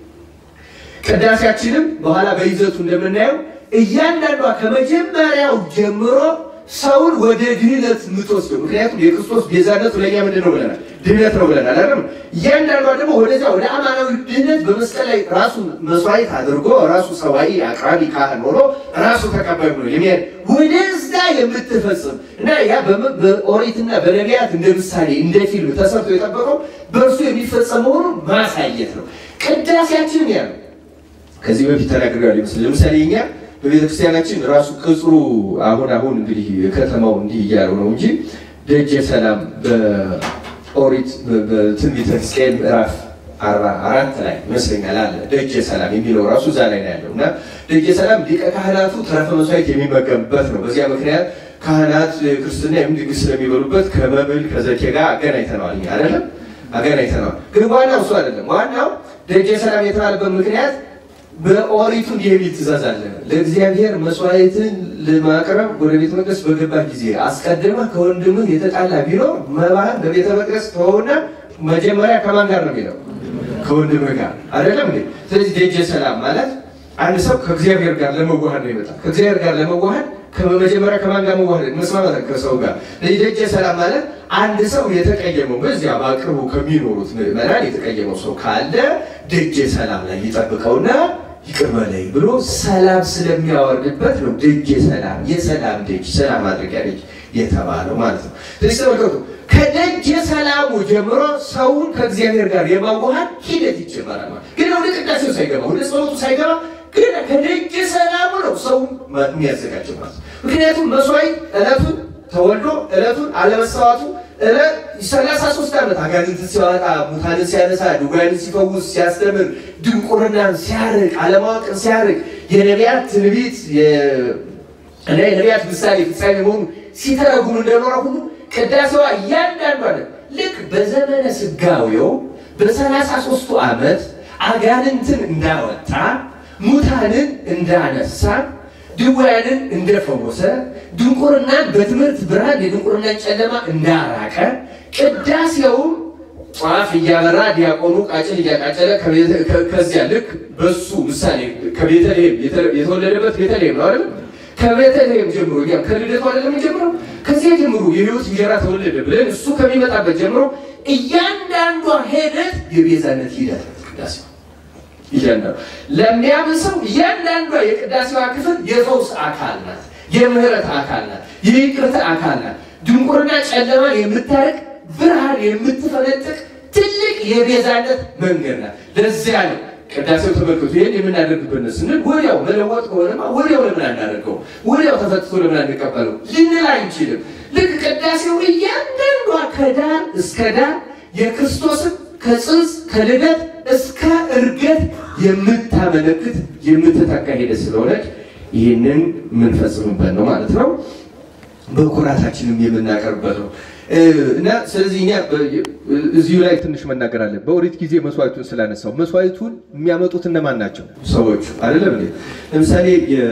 Speaker 1: ቅዳሴያችንም በኋላ በይዘቱ እንደምናየው እያንዳንዷ ከመጀመሪያው ጀምሮ ሰውን ወደ ድህነት የምትወስደው ምክንያቱም የክርስቶስ ቤዛነቱ ለእኛ ምንድን ነው ብለናል? ድህነት ነው ብለናል። አይደለም እያንዳንዷ ደግሞ ወደዚያ ወደ አማናዊ ድህነት በመስቀል ላይ ራሱን መስዋዕት አድርጎ ራሱ ሰዋይ አቅራቢ ካህን ሆኖ ራሱ ተቀባይ ሆኖ የሚሄድ ወደዛ የምትፈጽም እና ያ በኦሪትና በነቢያት እንደ ምሳሌ እንደ ፊልም ተሰርቶ የጠበቀው በእርሱ የሚፈጸም መሆኑን ማሳየት ነው። ቅዳሴያችን ያ ነው። ከዚህ በፊት ተናግሬያለሁ ይመስል ለምሳሌ እኛ በቤተ ክርስቲያናችን ራሱ ቅጽሩ አሁን አሁን እንግዲህ ከተማው እንዲህ እያለው ነው እንጂ ደጀ ሰላም በኦሪት በትንቢተ ሕዝቅኤል ምዕራፍ አርባ አራት ላይ ይመስለኛል አለ ደጀ ሰላም የሚለው ራሱ እዛ ላይ ነው ያለው እና ደጀ ሰላም ሊቀ ካህናቱ ተረፈ መስዋዕት የሚመገብበት ነው። በዚያ ምክንያት ካህናት ክርስትና ድግስ ስለሚበሉበት ከመብል ከዘኬ ጋር አገናኝተነዋል። እኛ አይደለም አገናኝተነዋል። ግን ዋናው እሱ አይደለም። ዋናው ደጀ ሰላም የተባለበት ምክንያት በኦሪቱ እንዲህ የሚል ትእዛዝ አለ። ለእግዚአብሔር መስዋዕትን ለማቅረብ ወደ ቤተ መቅደስ በገባህ ጊዜ አስቀድመህ ከወንድምህ የተጣላ ቢኖር መባህን በቤተ መቅደስ ተወውና መጀመሪያ ከማን ጋር ነው የሚለው? ከወንድምህ ጋር አይደለም እንዴ? ስለዚህ ደጀ ሰላም ማለት አንድ ሰው ከእግዚአብሔር ጋር ለመዋሃድ ነው ይመጣል። ከእግዚአብሔር ጋር ለመዋሃድ ከመጀመሪያ ከማን ጋር መዋሃድ? መስማማት ከሰው ጋር። ስለዚህ ደጀ ሰላም ማለት አንድ ሰው የተቀየመው በዚያ በአቅርቡ ከሚኖሩት ምዕመናን የተቀየመው ሰው ካለ ደጀ ሰላም ላይ ይጠብቀውና ይቅር በለኝ ብሎ ሰላም ስለሚያወርድበት ነው ደጀ ሰላም የሰላም ደጅ ሰላም ማድረጊያ ደጅ የተባለው ማለት ነው። ስለዚህ ተመልከቱ፣ ከደጀ ሰላሙ ጀምሮ ሰውን ከእግዚአብሔር ጋር የማዋሃድ ሂደት ይጀመራል። ግን ወደ ቅዳሴው ሳይገባ ወደ ጸሎቱ ሳይገባ ግን ከደጀ ሰላሙ ነው ሰውን የሚያዘጋጀው ማለት ነው። ምክንያቱም መስዋዕት ዕለቱን ተወልዶ ዕለቱን አለመሰዋቱ ሰላሳ ሶስት ዓመት አጋንንትን ሲያወጣ ሙታንን ሲያነሳ ድውያንን ሲፈውስ ሲያስተምር ድንቁርናን ሲያርቅ አለማወቅን ሲያርቅ የነቢያት ትንቢት እና የነቢያት ምሳሌ ፍጻሜ መሆኑ ሲተረጉም እንደኖረ ሁሉ ቅዳሴዋ እያንዳንዷ ልክ በዘመነ ስጋዌው በሰላሳ ሶስቱ ዓመት አጋንንትን እንዳወጣ ሙታንን እንዳነሳ ድውያንን እንደፈወሰ ድንቁርናን በትምህርት ብርሃን የድንቁርናን ጨለማ እንዳራቀ ቅዳሴውም ጧፍ እያበራ ዲያቆኑ ቃጭል እያቃጨለ ከዚያ ልክ በሱ ምሳሌ ከቤተልሔም የተወለደበት ቤተልሔም ነው አይደል? ከቤተልሔም ጀምሮ እኛም ከልደቱ አይደለም ጀምረው ከዚያ ጀምሮ የሕይወት እንጀራ ተወለደ ብለን እሱ ከሚመጣበት ጀምሮ እያንዳንዷ ሂደት የቤዛነት ሂደት ቅዳሴ እያንዳንዱ ለሚያምን ሰው እያንዳንዷ የቅዳሴዋ ክፍል የፈውስ አካል ናት፣ የምህረት አካል ናት፣ የይቅርታ አካል ናት። ድንቁርና ጨለማን የምታርቅ ብርሃን የምትፈነጥቅ ትልቅ የቤዛነት መንገድ ናት። ለዚያ ነው ቅዳሴው ተመልክቶ ይህን የምናደርግበት ነው ስንል ወዲያው መለወጥ ከሆነማ ወዲያው ለምን አናደርገው? ወዲያው ተፈትቶ ለምን አንቀበለው ልንል አንችልም። ልክ ቅዳሴው እያንዳንዷ ከዳር እስከ ዳር የክርስቶስን ከጽንስ ከልደት እስከ እርገት የምታመለክት የምትተካ ሂደት ስለሆነች ይህንን የምንፈጽምበት ነው ማለት ነው። በኩራታችንም የምናቀርብበት ነው እና ስለዚህ እኛ እዚሁ ላይ ትንሽ መናገር አለን። በኦሪት ጊዜ መስዋዕቱን ስላነሳው መስዋዕቱን የሚያመጡት እነማን ናቸው? ሰዎቹ አይደለም እንዴ? ለምሳሌ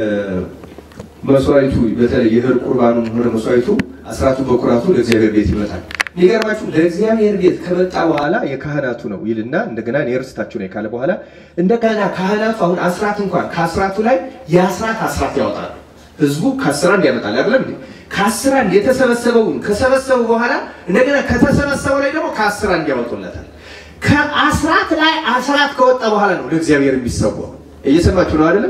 Speaker 1: መስዋዕቱ በተለይ የእህል ቁርባኑ ሆነ መስዋዕቱ አስራቱ በኩራቱ ለእግዚአብሔር ቤት ይመጣል። የሚገርማችሁ ለእግዚአብሔር ቤት ከመጣ በኋላ የካህናቱ ነው ይልና እንደገና እኔ ርስታችሁ ነኝ ካለ በኋላ እንደገና ካህናቱ አሁን አስራት እንኳን ከአስራቱ ላይ የአስራት አስራት ያወጣሉ። ህዝቡ ከአስር አንድ ያመጣል አይደለም እንዴ? ከአስር አንድ የተሰበሰበውን ከሰበሰቡ በኋላ እንደገና ከተሰበሰበው ላይ ደግሞ ከአስር አንድ ያወጡለታል። ከአስራት ላይ አስራት ከወጣ በኋላ ነው ለእግዚአብሔር የሚሰዋው። እየሰማችሁ ነው አይደለም?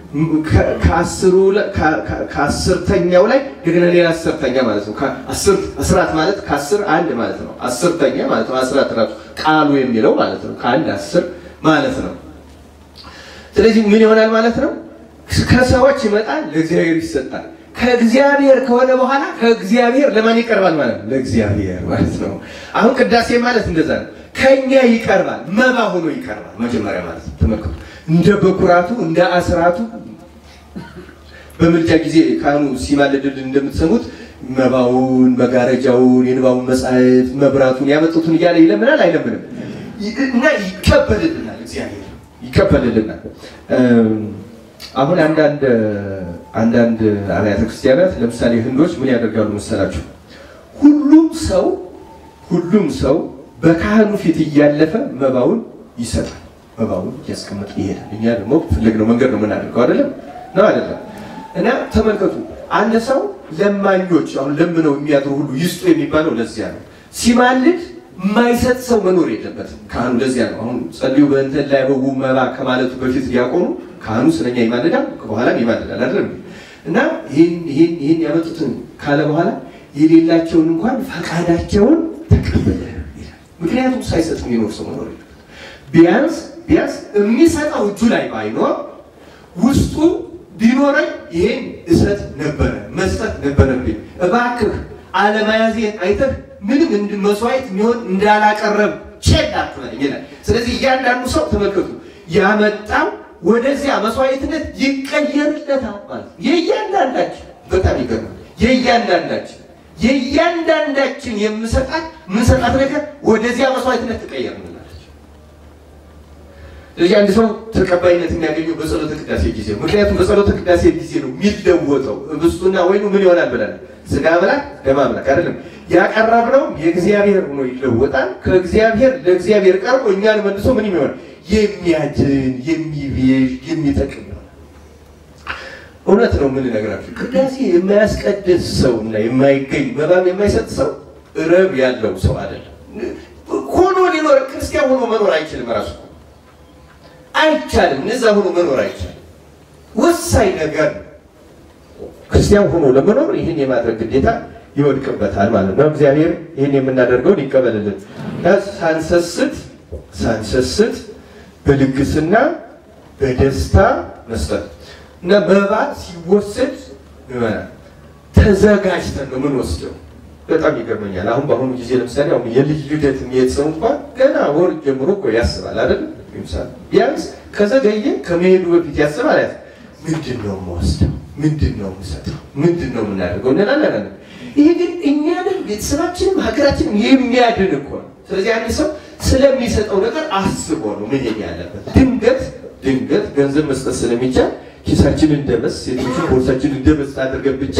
Speaker 1: ከአስርተኛው ላይ እንደገና ሌላ አስርተኛ ማለት ነው። አስራት ማለት ከአስር አንድ ማለት ነው። አስርተኛ ማለት ነው። አስራት ራሱ ቃሉ የሚለው ማለት ነው። ከአንድ አስር ማለት ነው። ስለዚህ ምን ይሆናል ማለት ነው? ከሰዎች ይመጣል፣ ለእግዚአብሔር ይሰጣል። ከእግዚአብሔር ከሆነ በኋላ ከእግዚአብሔር ለማን ይቀርባል ማለት ነው? ለእግዚአብሔር ማለት ነው። አሁን ቅዳሴ ማለት እንደዛ ነው። ከኛ ይቀርባል፣ መባ ሆኖ ይቀርባል። መጀመሪያ ማለት ነው። ተመልከቱ፣ እንደ በኩራቱ እንደ አስራቱ በምልጃ ጊዜ ካህኑ ሲማልድልን እንደምትሰሙት መባውን፣ መጋረጃውን፣ የንባቡን መጻሕፍት፣ መብራቱን ያመጡትን እያለ ይለምናል አይለምንም? እና ይቀበልልናል፣ እግዚአብሔር ይቀበልልናል። አሁን አንዳንድ አንዳንድ አብያተ ክርስቲያናት ለምሳሌ ህንዶች ምን ያደርጋሉ መሰላችሁ? ሁሉም ሰው ሁሉም ሰው በካህኑ ፊት እያለፈ መባውን ይሰጣል። መባውን እያስቀመጠ ይሄዳል። እኛ ደግሞ ፈለግነው መንገድ ነው የምናደርገው አይደለም ነው አይደለም? እና ተመልከቱ አንድ ሰው ለማኞች አሁን ለምነው የሚያድሩ ሁሉ ይስጡ የሚባለው ለዚያ ነው። ሲማልድ የማይሰጥ ሰው መኖር የለበትም ካህኑ። ለዚያ ነው አሁን ጸልዩ በእንተ ላይ በው መባ ከማለቱ በፊት ዲያቆኑ ካህኑ ስለኛ ይማልዳል፣ ከበኋላም ይማልዳል አይደለም እና ይህን ይህን ይህን ያመጡትን ካለ በኋላ የሌላቸውን እንኳን ፈቃዳቸውን ተቀበለ ይላል። ምክንያቱም ሳይሰጥ የሚኖር ሰው መኖር የለበትም። ቢያንስ ቢያንስ የሚሰጠው እጁ ላይ ባይኖር ውስጡ ቢኖረኝ ይሄን እሰጥ ነበረ መስጠት ነበረብኝ፣ እባክህ አለመያዜን አይተህ ምንም እንድ መስዋዕት የሚሆን እንዳላቀረብ ቼክ አትበለኝ ይላል። ስለዚህ እያንዳንዱ ሰው ተመልከቱ ያመጣው ወደዚያ መስዋዕትነት ይቀየርለታል ማለት ነው። የእያንዳንዳችን በጣም ይገርማል። የእያንዳንዳችን የእያንዳንዳችን የምሰጣት ምንሰጣት ነገር ወደዚያ መስዋዕትነት ትቀየርልናለች። ስለዚህ አንድ ሰው ተቀባይነት የሚያገኘው በጸሎተ ቅዳሴ ጊዜ ነው። ምክንያቱም በጸሎተ ቅዳሴ ጊዜ ነው የሚለወጠው። ህብስቱና ወይኑ ምን ይሆናል ብለን ስጋ አምላክ ደም አምላክ አይደለም ያቀረብነው የእግዚአብሔር ሆኖ ይለወጣል። ከእግዚአብሔር ለእግዚአብሔር ቀርቦ እኛን መልሶ ምን የሚሆን የሚያድን የሚቤዥ የሚጠቅም ይሆናል። እውነት ነው የምንነግራችሁ። ቅዳሴ የማያስቀድስ ሰው እና የማይገኝ መባም የማይሰጥ ሰው ረብ ያለው ሰው አይደለም። ሆኖ ሊኖር ክርስቲያን ሆኖ መኖር አይችልም። ራሱ አይቻልም። እነዛ ሆኖ መኖር አይቻልም። ወሳኝ ነገር ነው። ክርስቲያን ሆኖ ለመኖር ይህን የማድረግ ግዴታ ይወድቅበታል ማለት ነው። እግዚአብሔር ይህን የምናደርገውን ይቀበልልን። ሳንሰስት ሳንሰስት በልግስና በደስታ መስጠት እና መባ ሲወሰድ ይሆናል ተዘጋጅተን ነው የምንወስደው። በጣም ይገርመኛል። አሁን በአሁኑ ጊዜ ለምሳሌ አሁን የልጅ ልደት የሚሄድ ሰው እንኳን ገና ወር ጀምሮ እኮ ያስባል አይደል? ለምሳሌ ቢያንስ ከዘገየ ከመሄዱ በፊት ያስባል። ያ ምንድን ነው የምወስደው? ምንድን ነው የምሰጠው? ምንድን ነው የምናደርገው እንላለን። ይሄ ግን እኛንም ቤተሰባችንም ሀገራችንም የሚያድን እኮ ነው። ስለዚህ አንድ ሰው ስለሚሰጠው ነገር አስቦ ነው መሄድ ያለበት። ድንገት ድንገት ገንዘብ መስጠት ስለሚቻል ኪሳችንን እንደመስ ሴቶችን ቦርሳችንን እንደመስ አድርገን ብቻ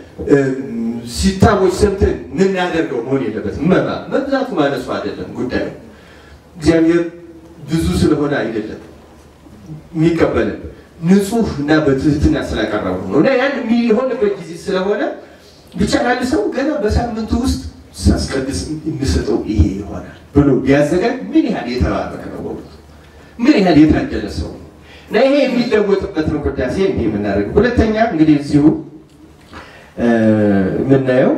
Speaker 1: ሲታቦች ሰምተን የምናደርገው መሆን የለበትም። መባ መብዛቱ ማነሱ አይደለም ጉዳዩ። እግዚአብሔር ብዙ ስለሆነ አይደለም የሚቀበልን ንጹህ እና በትህትና ስላቀረቡ ነው። እና ያን የሚሆንበት ጊዜ ስለሆነ ብቻ አንድ ሰው ገና በሳምንቱ ውስጥ ሳስቀድስ የምሰጠው ይሄ ይሆናል ብሎ ቢያዘጋጅ ምን ያህል የተባረከ ነው፣ ምን ያህል የታደለ ሰው ነው። እና ይሄ የሚለወጥበት ነው ቅዳሴ እንዲህ የምናደርገው። ሁለተኛ እንግዲህ እዚሁ የምናየው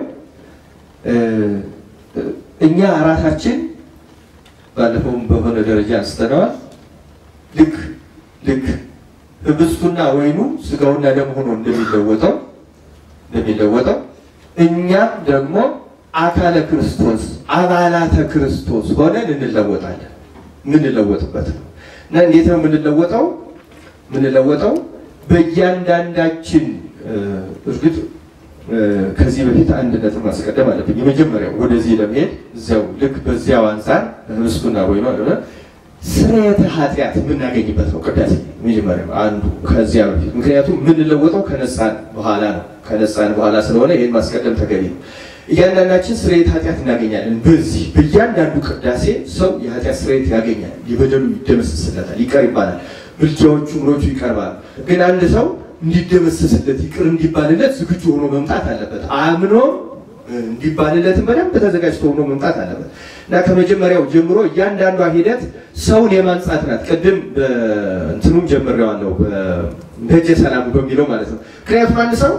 Speaker 1: እኛ ራሳችን ባለፈውም በሆነ ደረጃ አንስተነዋል። ልክ ልክ ህብስቱና ወይኑ ስጋውና ደም ሆኖ እንደሚለወጠው እንደሚለወጠው እኛም ደግሞ አካለ ክርስቶስ አባላተ ክርስቶስ ሆነን እንለወጣለን። የምንለወጥበት ነው እና እንዴት ነው የምንለወጠው? የምንለወጠው በእያንዳንዳችን እርግጥ ከዚህ በፊት አንድ ነጥብ ማስቀደም አለብኝ። የመጀመሪያው ወደዚህ ለመሄድ እዚያው ልክ በዚያው አንጻር ህብስቱና ወይኑ አለ ስርየተ ኃጢአት የምናገኝበት ነው ቅዳሴ መጀመሪያው አንዱ ከዚያ በፊት ምክንያቱም የምንለወጠው ከነጻን በኋላ ነው። ከነጻን በኋላ ስለሆነ ይህን ማስቀደም ተገቢ ነው። እያንዳንዳችን ስርየት ኃጢአት እናገኛለን። በዚህ በእያንዳንዱ ቅዳሴ ሰው የኃጢአት ስርየት ያገኛል። የበደሉ ይደመስስለታል፣ ይቀር ይባላል። ምልጃዎቹ ምኖቹ ይቀርባሉ። ግን አንድ ሰው እንዲደመሰስለት ይቅር እንዲባልለት ዝግጁ ሆኖ መምጣት አለበት። አምኖ እንዲባልለትም በደንብ ተዘጋጅቶ ሆኖ መምጣት አለበት እና ከመጀመሪያው ጀምሮ እያንዳንዷ ሂደት ሰውን የማንጻት ናት። ቅድም እንትኑም ጀምሬዋለሁ በደጀ ሰላሙ በሚለው ማለት ነው። ምክንያቱም አንድ ሰው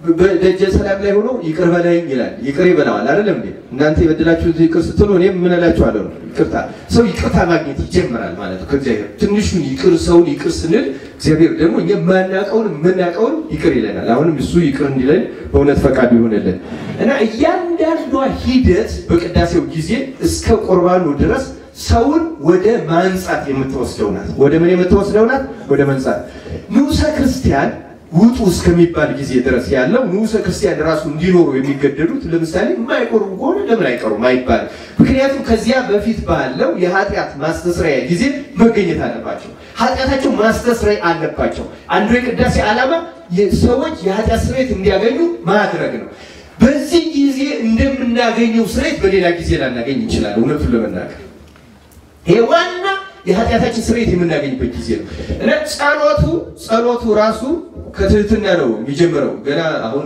Speaker 1: በደጀ ሰላም ላይ ሆኖ ይቅር በለኝ ይላል። ይቅር ይበላዋል አይደለም እንዴ? እናንተ የበደላችሁት ይቅር ስትሉ እኔም ምን እላችኋለሁ ነው። ይቅርታ ሰው ይቅርታ ማግኘት ይጀምራል ማለት ነው ከእግዚአብሔር። ትንሹን ይቅር ሰውን ይቅር ስንል እግዚአብሔር ደግሞ እኛ የማናውቀውን የምናውቀውን ይቅር ይለናል። አሁንም እሱ ይቅር እንዲለን በእውነት ፈቃዱ ይሆንልን እና እያንዳንዷ ሂደት በቅዳሴው ጊዜ እስከ ቁርባኑ ድረስ ሰውን ወደ ማንጻት የምትወስደው ናት። ወደ ምን የምትወስደው ናት? ወደ መንጻት ንዑሰ ክርስቲያን ውጡ እስከሚባል ጊዜ ድረስ ያለው ንዑሰ ክርስቲያን ራሱ እንዲኖሩ የሚገደዱት ለምሳሌ የማይቆርቡ ከሆነ ለምን አይቀሩም አይባልም። ምክንያቱም ከዚያ በፊት ባለው የኃጢአት ማስተስረያ ጊዜ መገኘት አለባቸው። ኃጢአታቸው ማስተስረያ አለባቸው። አንዱ የቅዳሴ ዓላማ ሰዎች የኃጢአት ስርየት እንዲያገኙ ማድረግ ነው። በዚህ ጊዜ እንደምናገኘው ስርየት በሌላ ጊዜ ላናገኝ እንችላለን። እውነቱን ለመናገር ይሄ ዋና የኃጢአታችን ስርየት የምናገኝበት ጊዜ ነው እና ጸሎቱ ጸሎቱ ራሱ ከትህትና ነው የሚጀምረው። ገና አሁን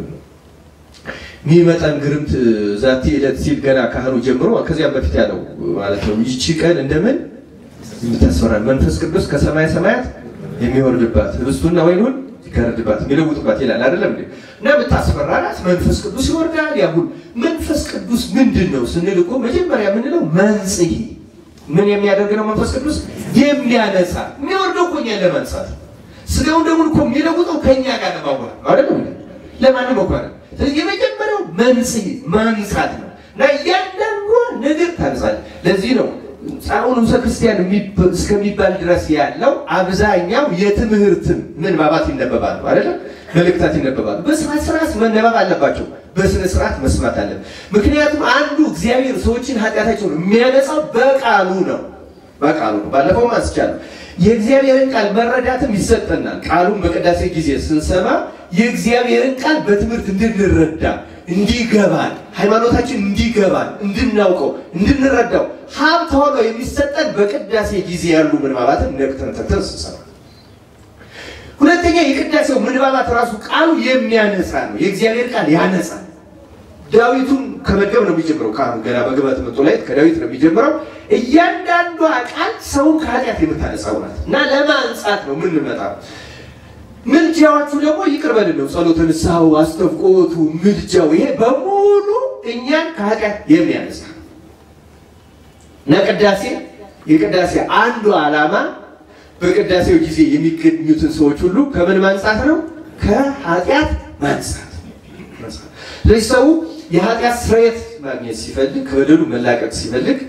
Speaker 1: የሚመጣን ግርምት ዛቲ ዕለት ሲል ገና ካህኑ ጀምሮ ከዚያም በፊት ያለው ማለት ነው። ይቺ ቀን እንደምን የምታስፈራል መንፈስ ቅዱስ ከሰማይ ሰማያት የሚወርድባት ህብስቱና ወይኑን ይጋርድባት የሚለውጥባት ይላል አይደለም እንዴ? እና የምታስፈራ ናት። መንፈስ ቅዱስ ይወርዳል። ያሁን መንፈስ ቅዱስ ምንድን ነው ስንል እኮ መጀመሪያ የምንለው መንጽሔ ምን የሚያደርግ ነው? መንፈስ ቅዱስ የሚያነጻ የሚወርደው እኮ እኛን ለማንጻት ስጋውን ደግሞ እኮ የሚለውጠው ከእኛ ጋር ለማዋል አይደለም ለማንም መኳል። ስለዚህ የመጀመሪያው መንጽሔ ማንጻት ነው እና እያንዳንዷ ነገር ታንጻል። ለዚህ ነው ጻውን ንዑሰ ክርስቲያን እስከሚባል ድረስ ያለው አብዛኛው የትምህርትም ምንባባት ይነበባሉ አይደለም መልእክታት ይነበባሉ። በስርዓት ስርዓት መነበብ አለባቸው። በስነ ስርዓት መስማት አለን። ምክንያቱም አንዱ እግዚአብሔር ሰዎችን ኃጢአታቸውን የሚያነጻው በቃሉ ነው። በቃሉ ነው። ባለፈው አንስቻለሁ። የእግዚአብሔርን ቃል መረዳትም ይሰጠናል። ቃሉን በቅዳሴ ጊዜ ስንሰማ የእግዚአብሔርን ቃል በትምህርት እንድንረዳ እንዲገባን፣ ሃይማኖታችን እንዲገባን፣ እንድናውቀው፣ እንድንረዳው ሀብት ሆኖ የሚሰጠን በቅዳሴ ጊዜ ያሉ ምንባባትን ነቅተን ተክተን ስንሰማ ሁለተኛ የቅዳሴው ምንባባት ራሱ ቃሉ የሚያነጻ ነው። የእግዚአብሔር ቃል ያነጻል። ዳዊቱን ከመገብ ነው የሚጀምረው። ካህኑ ገና በግባት መጡ ላይ ከዳዊት ነው የሚጀምረው። እያንዳንዷ ቃል ሰውን ከኃጢአት የምታነጻው ናት እና ለማንጻት ነው የምንመጣው። ምልጃዎቹ ደግሞ ይቅር በልን ነው። ጸሎተ ንስሐው፣ አስተፍቆቱ፣ ምልጃው ይሄ በሙሉ እኛን ከኃጢአት የሚያነጻ እና ቅዳሴ የቅዳሴ አንዱ ዓላማ በቅዳሴው ጊዜ የሚገኙትን ሰዎች ሁሉ ከምን ማንጻት ነው? ከኃጢአት ማንጻት። ስለዚህ ሰው የኃጢአት ስርየት ማግኘት ሲፈልግ፣ ከበደሉ መላቀቅ ሲፈልግ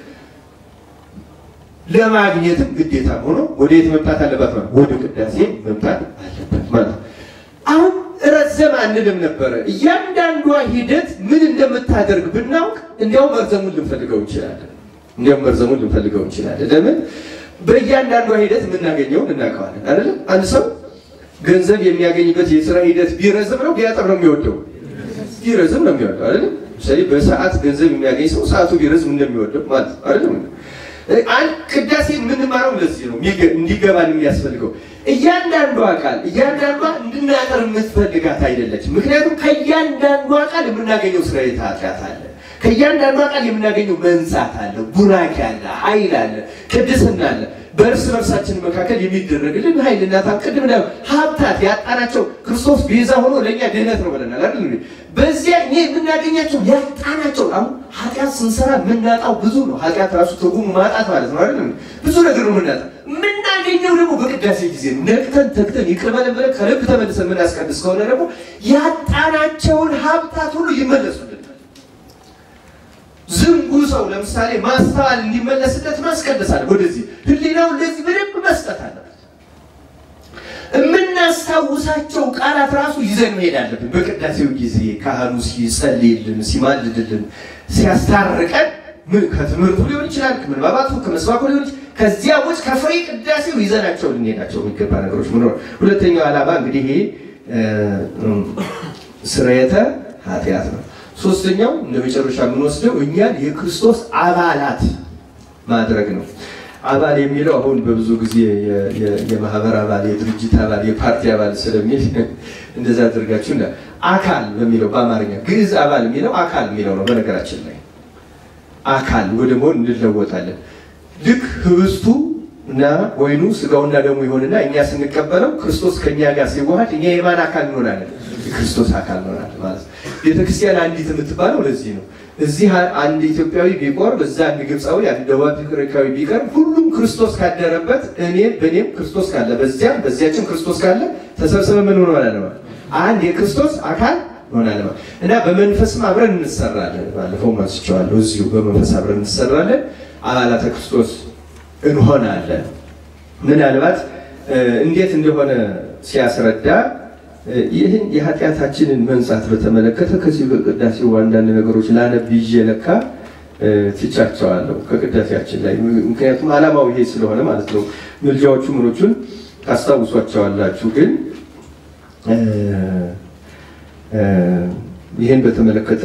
Speaker 1: ለማግኘትም ግዴታ ሆኖ ወደ የት መምጣት አለባት? ማለት ወደ ቅዳሴ መምጣት አለበት ማለት አሁን ረዘም አንልም ነበረ። እያንዳንዷ ሂደት ምን እንደምታደርግ ብናውቅ እንዲያውም መርዘሙን ልንፈልገው እንችላለን። እንዲያውም መርዘሙን ልንፈልገው እንችላለን። ለምን በእያንዳንዷ ሂደት የምናገኘውን እናውቀዋለን አይደለም። አንድ ሰው ገንዘብ የሚያገኝበት የስራ ሂደት ቢረዝም ነው ቢያጠር ነው የሚወደው? ቢረዝም ነው የሚወደው አይደለም። ለምሳሌ በሰዓት ገንዘብ የሚያገኝ ሰው ሰዓቱ ቢረዝም እንደሚወደው ማለት አይደለም። አንድ ቅዳሴ የምንማረው ለዚህ ነው እንዲገባን የሚያስፈልገው። እያንዳንዷ ቃል እያንዳንዷ እንድናጠር የምትፈልጋት አይደለችም። ምክንያቱም ከእያንዳንዷ ቃል የምናገኘው ስራ ኃጢአት አለ። ከእያንዳንዷ ቃል የምናገኘው መንጻት አለ፣ ቡራኪ አለ፣ ኃይል አለ፣ ቅድስና አለ። በእርስ በርሳችን መካከል የሚደረግልን ኃይልና ታም ቅድም ዳ ሀብታት ያጣናቸው ክርስቶስ ቤዛ ሆኖ ለእኛ ድህነት ነው ብለናል አይደል? በዚያ እኛ የምናገኛቸው ያጣናቸው አሁን ኃጢአት ስንሰራ የምናጣው ብዙ ነው። ኃጢአት ራሱ ትርጉሙ ማጣት ማለት ነው አይደል? ብዙ ነገር ነው የምናጣው። የምናገኘው ደግሞ በቅዳሴ ጊዜ ነው። ነቅተን ተግተን ይቅር በለን ብለን ከልብ ተመልሰን የምናስቀድስ ከሆነ ደግሞ ያጣናቸውን ሀብታት ሁሉ ይመለሱልን። ዝንጉ ሰው ለምሳሌ ማስተዋል እንዲመለስለት ማስቀደስ አለ። ወደዚህ ህሊናው ለዚህ በደንብ መስጠት አለበት። የምናስታውሳቸው ቃላት ራሱ ይዘን መሄድ አለብን። በቅዳሴው ጊዜ ካህኑ ሲጸልይልን፣ ሲማልድልን፣ ሲያስታርቀን ከትምህርቱ ሊሆን ይችላል፣ ከምንባባቱ ከመስባኩ ሊሆን ይችላል። ከዚያ ውጭ ከፍሬ ቅዳሴው ይዘናቸው ልንሄዳቸው የሚገባ ነገሮች ምኖር። ሁለተኛው ዓላማ እንግዲህ ይሄ ስርየተ ኃጢአት ነው። ሶስተኛው እንደ መጨረሻ የምንወስደው እኛን የክርስቶስ አባላት ማድረግ ነው። አባል የሚለው አሁን በብዙ ጊዜ የማህበር አባል፣ የድርጅት አባል፣ የፓርቲ አባል ስለሚል እንደዛ አድርጋችሁ አካል በሚለው በአማርኛ ግዕዝ አባል የሚለው አካል የሚለው ነው። በነገራችን ላይ አካል ወደ መሆን እንለወጣለን። ልክ ህብስቱ እና ወይኑ ስጋውና ደሙ ይሆንና እኛ ስንቀበለው ክርስቶስ ከእኛ ጋር ሲዋሃድ እኛ የማን አካል እንሆናለን? የክርስቶስ አካል እንሆናለን ማለት ነው። ቤተክርስቲያን አንዲት የምትባለው ለዚህ ነው። እዚህ አንድ ኢትዮጵያዊ ቢቆርብ፣ እዛ አንድ ግብፃዊ፣ አንድ ደቡብ አፍሪካዊ ቢቀርብ ሁሉም ክርስቶስ ካደረበት እኔም በእኔም ክርስቶስ ካለ በዚያም በዚያችም ክርስቶስ ካለ ተሰብስበን ምን ሆነናል ማለት አንድ የክርስቶስ አካል ሆናለን ማለት እና በመንፈስም አብረን እንሰራለን። ባለፈው ማስቸዋለሁ እዚሁ በመንፈስ አብረን እንሰራለን፣ አባላተ ክርስቶስ እንሆናለን። ምናልባት እንዴት እንደሆነ ሲያስረዳ ይህን የኃጢአታችንን መንጻት በተመለከተ ከዚህ በቅዳሴው አንዳንድ ነገሮች ላነብ ይዤ ለካ ትቻቸዋለሁ ከቅዳሴያችን ላይ ምክንያቱም ዓላማው ይሄ ስለሆነ ማለት ነው። ምልጃዎቹ ምኖቹን ታስታውሷቸዋላችሁ ግን ይህን በተመለከተ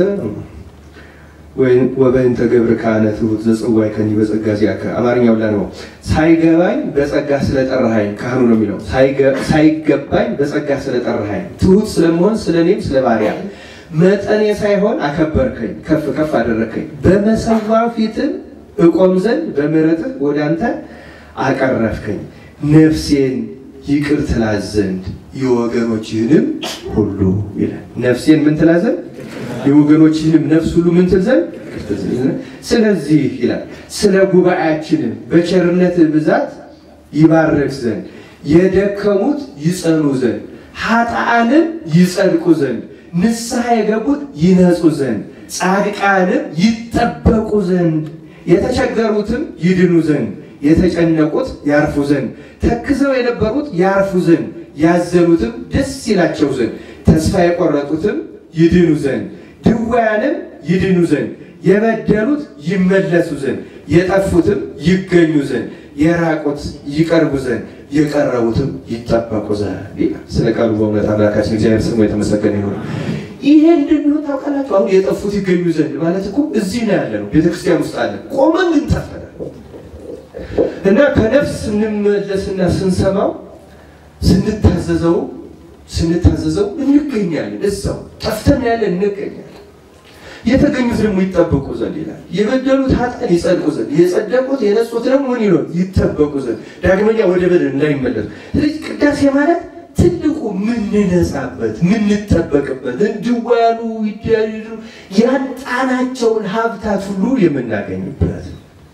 Speaker 1: ወበእንተ ገብር ካህነ ትሑት ዘጽዋይ ከኒ በጸጋ ዚአከ አማርኛው ላይ ነው። ሳይገባኝ በጸጋ ስለጠራሃኝ ካህኑ ነው የሚለው። ሳይገባኝ በጸጋ ስለጠራሃኝ ትሑት ስለመሆን ስለ እኔም ስለ ባሪያ መጠኔ ሳይሆን አከበርከኝ፣ ከፍ ከፍ አደረከኝ። በመሰዋው ፊትም እቆም ዘንድ በምሕረትህ ወደ አንተ አቀረፍከኝ። ነፍሴን ይቅር ትላት ዘንድ የወገኖችህንም ሁሉ ይላል። ነፍሴን ምን ትላት ዘንድ የወገኖችህንም ነፍስ ሁሉ ምን ትል ዘንድ ስለዚህ ይላል ስለ ጉባኤያችንም በቸርነት ብዛት ይባረክ ዘንድ የደከሙት ይጸኑ ዘንድ ኃጥአንም ይጸድቁ ዘንድ ንስሐ የገቡት ይነጹ ዘንድ ጻድቃንም ይጠበቁ ዘንድ የተቸገሩትም ይድኑ ዘንድ የተጨነቁት ያርፉ ዘንድ ተክዘው የነበሩት ያርፉ ዘንድ ያዘኑትም ደስ ይላቸው ዘንድ ተስፋ የቆረጡትም ይድኑ ዘንድ ድውያንም ይድኑ ዘንድ የበደሉት ይመለሱ ዘንድ የጠፉትም ይገኙ ዘንድ የራቁት ይቀርቡ ዘንድ የቀረቡትም ይጠበቁ ዘንድ ይላል። ስለ ቃሉ በእውነት አምላካችን እግዚአብሔር ስሙ የተመሰገነ ይሁን። ይሄ እንድንሆን ታውቃላችሁ። አሁን የጠፉት ይገኙ ዘንድ ማለት እኮ እዚህ ነው ያለ ነው፣ ቤተክርስቲያን ውስጥ አለ። ቆመን ግን ጠፍተናል እና ከነፍስ ስንመለስና ስንሰማው ስንታዘዘው ስንታዘዘው እንገኛለን። እዛው ጠፍተን ያለን እንገኛለን። የተገኙት ደግሞ ይጠበቁ ዘንድ ይላል። የበደሉት ኃጥአን ይጸድቁ ዘንድ፣ የጸደቁት የነጹት ደግሞ ምን ይሆን ይጠበቁ ዘንድ፣ ዳግመኛ ወደ በደል እንዳይመለሱ። ስለዚህ ቅዳሴ ማለት ትልቁ ምንነጻበት ምንጠበቅበት፣ እንድዋሉ ይዳሉ ያጣናቸውን ሀብታት ሁሉ የምናገኝበት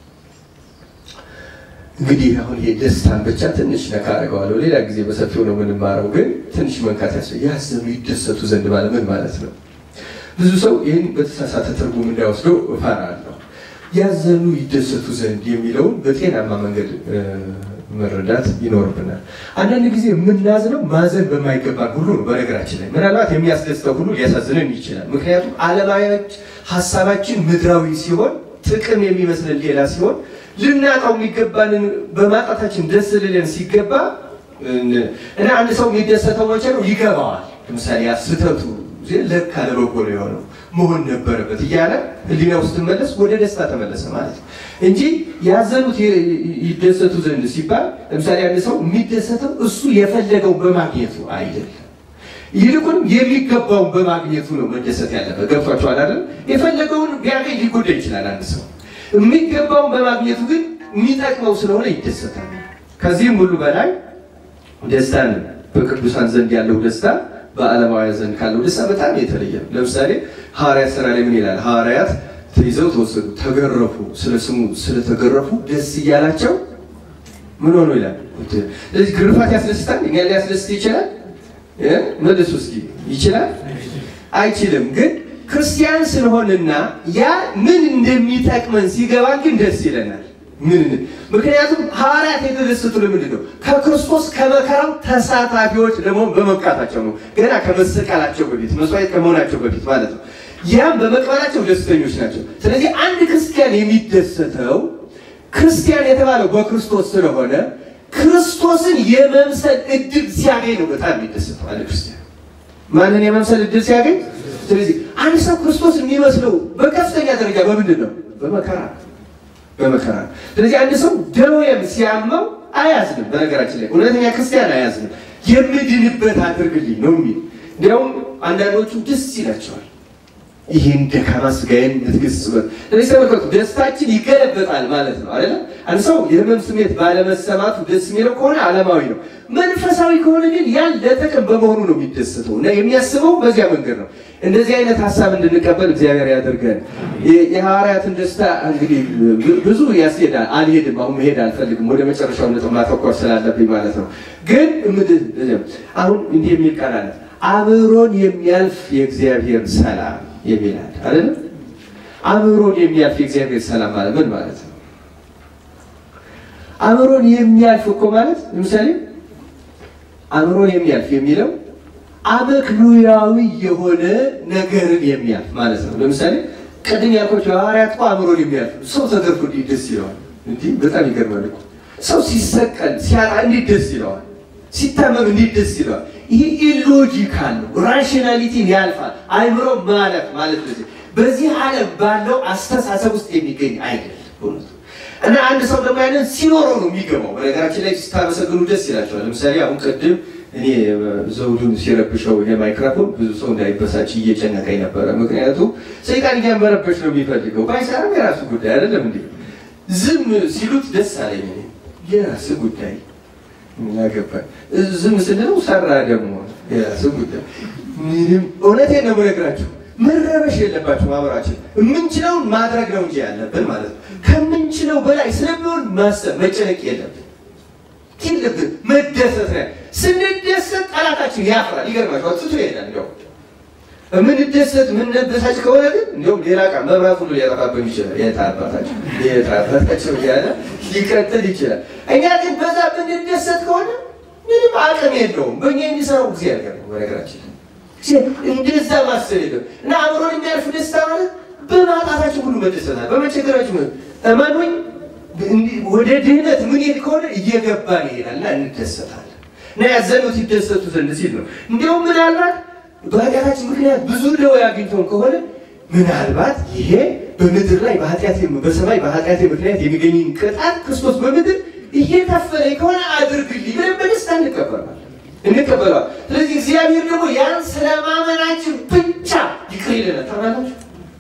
Speaker 1: እንግዲህ አሁን ይሄ ደስታን ብቻ ትንሽ ነካ አደርገዋለሁ። ሌላ ጊዜ በሰፊው ነው የምንማረው፣ ግን ትንሽ መንካት ያስ ያዘኑ ይደሰቱ ዘንድ ማለት ምን ማለት ነው? ብዙ ሰው ይህን በተሳሳተ ትርጉም እንዳይወስደው እፈራለሁ። ያዘኑ ይደሰቱ ዘንድ የሚለውን በጤናማ መንገድ መረዳት ይኖርብናል። አንዳንድ ጊዜ የምናዝነው ማዘን በማይገባን ሁሉ ነው። በነገራችን ላይ ምናልባት የሚያስደስተው ሁሉ ሊያሳዝነን ይችላል። ምክንያቱም ዓለማዊዎች ሀሳባችን ምድራዊ ሲሆን ጥቅም የሚመስለን ሌላ ሲሆን ልናጣው የሚገባንን በማጣታችን ደስ ልለን ሲገባ እና አንድ ሰው የሚደሰተው መቼ ነው? ይገባዋል። ለምሳሌ ያ ስህተቱ ለካ ለበጎ ነው የሆነው መሆን ነበረበት እያለ ሕሊና ውስጥ መለስ ወደ ደስታ ተመለሰ ማለት ነው እንጂ ያዘኑት ይደሰቱ ዘንድ ሲባል ለምሳሌ አንድ ሰው የሚደሰተው እሱ የፈለገው በማግኘቱ አይደለም። ይልቁንም የሚገባውን በማግኘቱ ነው መደሰት ያለበት። ገብቷችኋል አይደል? የፈለገውን ቢያገኝ ሊጎዳ ይችላል አንድ ሰው የሚገባውን በማግኘቱ ግን የሚጠቅመው ስለሆነ ይደሰታል። ከዚህም ሁሉ በላይ ደስታን በቅዱሳን ዘንድ ያለው ደስታ በዓለማውያን ዘንድ ካለው ደስታ በጣም የተለየ ነው። ለምሳሌ ሐዋርያት ሥራ ላይ ምን ይላል? ሐዋርያት ተይዘው ተወሰዱ፣ ተገረፉ። ስለ ስሙ ስለተገረፉ ደስ እያላቸው ምን ሆኖ ይላል። ስለዚህ ግርፋት ያስደስታል። እኛ ሊያስደስት ይችላል? መልሱ እስኪ ይችላል? አይችልም ግን ክርስቲያን ስለሆንና ያ ምን እንደሚጠቅመን ሲገባ ግን ደስ ይለናል። ምን ምክንያቱም ሐዋርያት የተደሰቱ ለምንድን ነው? ከክርስቶስ ከመከራው ተሳታፊዎች ደግሞ በመብቃታቸው ነው። ገና ከመሰቀላቸው በፊት መስዋዕት ከመሆናቸው በፊት ማለት ነው። ያም በመቅበላቸው ደስተኞች ናቸው። ስለዚህ አንድ ክርስቲያን የሚደሰተው ክርስቲያን የተባለው በክርስቶስ ስለሆነ ክርስቶስን የመምሰል እድል ሲያገኝ ነው በጣም የሚደሰተው አንድ ክርስቲያን ማንን የመምሰል እድል ሲያገኝ ስለዚህ አንድ ሰው ክርስቶስ የሚመስለው በከፍተኛ ደረጃ በምንድን ነው? በመከራ በመከራ። ስለዚህ አንድ ሰው ደዌም ሲያመው አያዝንም። በነገራችን ላይ እውነተኛ ክርስቲያን አያዝንም። የምድንበት አድርግልኝ ነው የሚል እንዲያውም አንዳንዶቹ ደስ ይላቸዋል። ይህን ደካማ ስጋዬን የምትገስጽበት። ስለዚህ ተመልከቱ፣ ደስታችን ይገለበጣል ማለት ነው አይደለ? አንድ ሰው የህመም ስሜት ባለመሰማቱ ደስ የሚለው ከሆነ ዓለማዊ ነው። መንፈሳዊ ከሆነ ግን ያን ለጥቅም በመሆኑ ነው የሚደሰተው እና የሚያስበው በዚያ መንገድ ነው። እንደዚህ አይነት ሀሳብ እንድንቀበል እግዚአብሔር ያደርገን። የሐዋርያትን ደስታ እንግዲህ ብዙ ያስሄዳል። አልሄድም፣ አሁን መሄድ አልፈልግም። ወደ መጨረሻው ነጥብ ማተኮር ስላለብኝ ማለት ነው። ግን አሁን እንዲህ የሚል ቃል አለ፣ አብሮን የሚያልፍ የእግዚአብሔር ሰላም የሚላል አይደለም። አብሮን የሚያልፍ የእግዚአብሔር ሰላም ማለት ምን ማለት ነው? አብሮን የሚያልፍ እኮ ማለት ለምሳሌ አብሮን የሚያልፍ የሚለው አመክንዮአዊ የሆነ ነገርን የሚያልፍ ማለት ነው። ለምሳሌ ቅድም ያልኳቸው ሐዋርያት እኮ አእምሮን የሚያልፍ ሰው ተገርፎ እንዴት ደስ ይለዋል! እንዲህ በጣም ይገርማል እኮ ሰው ሲሰቀል ሲያጣ እንዴት ደስ ይለዋል! ሲታመም እንዴት ደስ ይለዋል! ይሄ ኢሎጂካል ነው። ራሽናሊቲን ያልፋል። አእምሮ ማለፍ ማለት ነው። በዚህ ዓለም ባለው አስተሳሰብ ውስጥ የሚገኝ አይደለም እውነቱ እና አንድ ሰው ደግሞ ያንን ሲኖረው ነው የሚገባው። በነገራችን ላይ ስታመሰግኑ ደስ ይላቸዋል። ለምሳሌ አሁን ቅድም እኔ ዘውዱን ሲረብሸው ይሄ ማይክሮፎን ብዙ ሰው እንዳይበሳጭ እየጨነቀኝ ነበረ። ምክንያቱም ሰይጣን እያመረበች ነው የሚፈልገው። ባይሰራም የራሱ ጉዳይ አይደለም እንዴ? ዝም ሲሉት ደስ አለኝ። የራሱ ጉዳይ ያገባል። ዝም ስንለው ሰራ ደግሞ የራሱ ጉዳይ። ምንም እውነቴን ነው የምነግራችሁ መረበሽ የለባችሁ። ማህበራችን የምንችለውን ማድረግ ነው እንጂ ያለብን ማለት ነው። ከምንችለው በላይ ስለሚሆን ማሰብ መጨነቅ የለብን የለብን መደሰት ነው። ስንደሰት ጠላታችን ያፍራል። ይገርማችኋል፣ ትቶ ይሄዳል። እንዲያው የምንደሰት የምንበሳጭ ከሆነ ግን እንዲሁም ሌላ ቃ መብራት ሁሉ ሊያጠፋብን ይችላል። የታባታቸው የታባታቸው እያለ ሊቀጥል ይችላል። እኛ ግን በዛ ብንደሰት ከሆነ ምንም አቅም የለውም። በእኛ የሚሰራው እግዚአብሔር ነው። በነገራችን እንደዛ ማሰብ የለም እና አእምሮን የሚያልፍ ደስታ ማለት በማጣታችን ሁሉ መደሰታል። በመቸገራችን እመኑኝ ወደ ድህነት ምን ሄድ ከሆነ እየገባን ይሄዳል እና እንደሰታለን እና ያዘኑት ይደሰቱ ዘንድ ሲል ነው። እንዲሁም ምናልባት በኃጢአታችን ምክንያት ብዙ ደዌ አግኝተውን ከሆነ ምናልባት ይሄ በምድር ላይ በኃጢአት በሰማይ በኃጢአት ምክንያት የሚገኝን ቅጣት ክርስቶስ በምድር እየከፈለ ከሆነ አድርግልኝ ብለን በደስታ እንቀበላለን እንቀበለዋል። ስለዚህ እግዚአብሔር ደግሞ ያን ስለማመናችን ብቻ ይቅር ይለናል። ታውቃላችሁ፣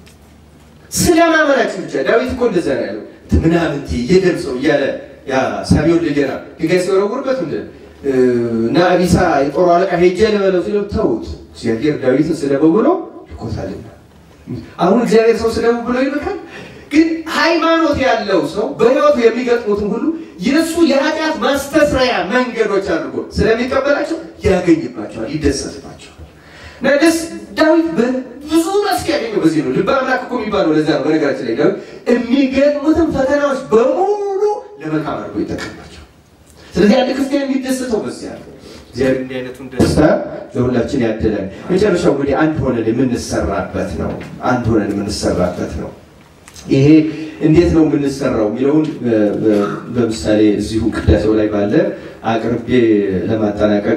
Speaker 1: ስለማመናችን ብቻ ዳዊት እኮ እንደዛ ነው ያለው ምናምን የደም ሰው እያለ ያ ሳቢውን ልጀራ ድንጋይ ሲወረውርበት ምንድን እና አቢሳ የጦሩ አለቃ ሄጄ ልበለው ሲለው ተውት፣ እግዚአብሔር ዳዊትን ስደበው ብሎ ልኮታልና። አሁን እግዚአብሔር ሰው ስደበው ብሎ ይልካል። ግን ሃይማኖት ያለው ሰው በሕይወቱ የሚገጥሙትን ሁሉ የእሱ የኃጢአት ማስተስረያ መንገዶች አድርጎ ስለሚቀበላቸው ያገኝባቸዋል፣ ይደሰትባቸዋል። እና ደስ ዳዊት ብዙ መፍትሄ ያገኘው በዚህ ነው። ልበ አምላክ እኮ የሚባለው ለዛ ነው። በነገራችን ላይ ዳዊት የሚገጥሙትን ፈተናዎች በሙሉ ለመልካም አድርጎ ይጠቀምባቸው። ስለዚህ አንድ ክርስቲያን የሚደሰተው በዚህ ያለ እግዚአብሔር እንዲህ አይነቱን ደስታ ለሁላችን ያደለን። መጨረሻው እንግዲህ አንድ ሆነን የምንሰራበት ነው። አንድ ሆነን የምንሰራበት ነው። ይሄ እንዴት ነው የምንሰራው የሚለውን በምሳሌ እዚሁ ቅዳሴው ላይ ባለ አቅርቤ ለማጠናቀቅ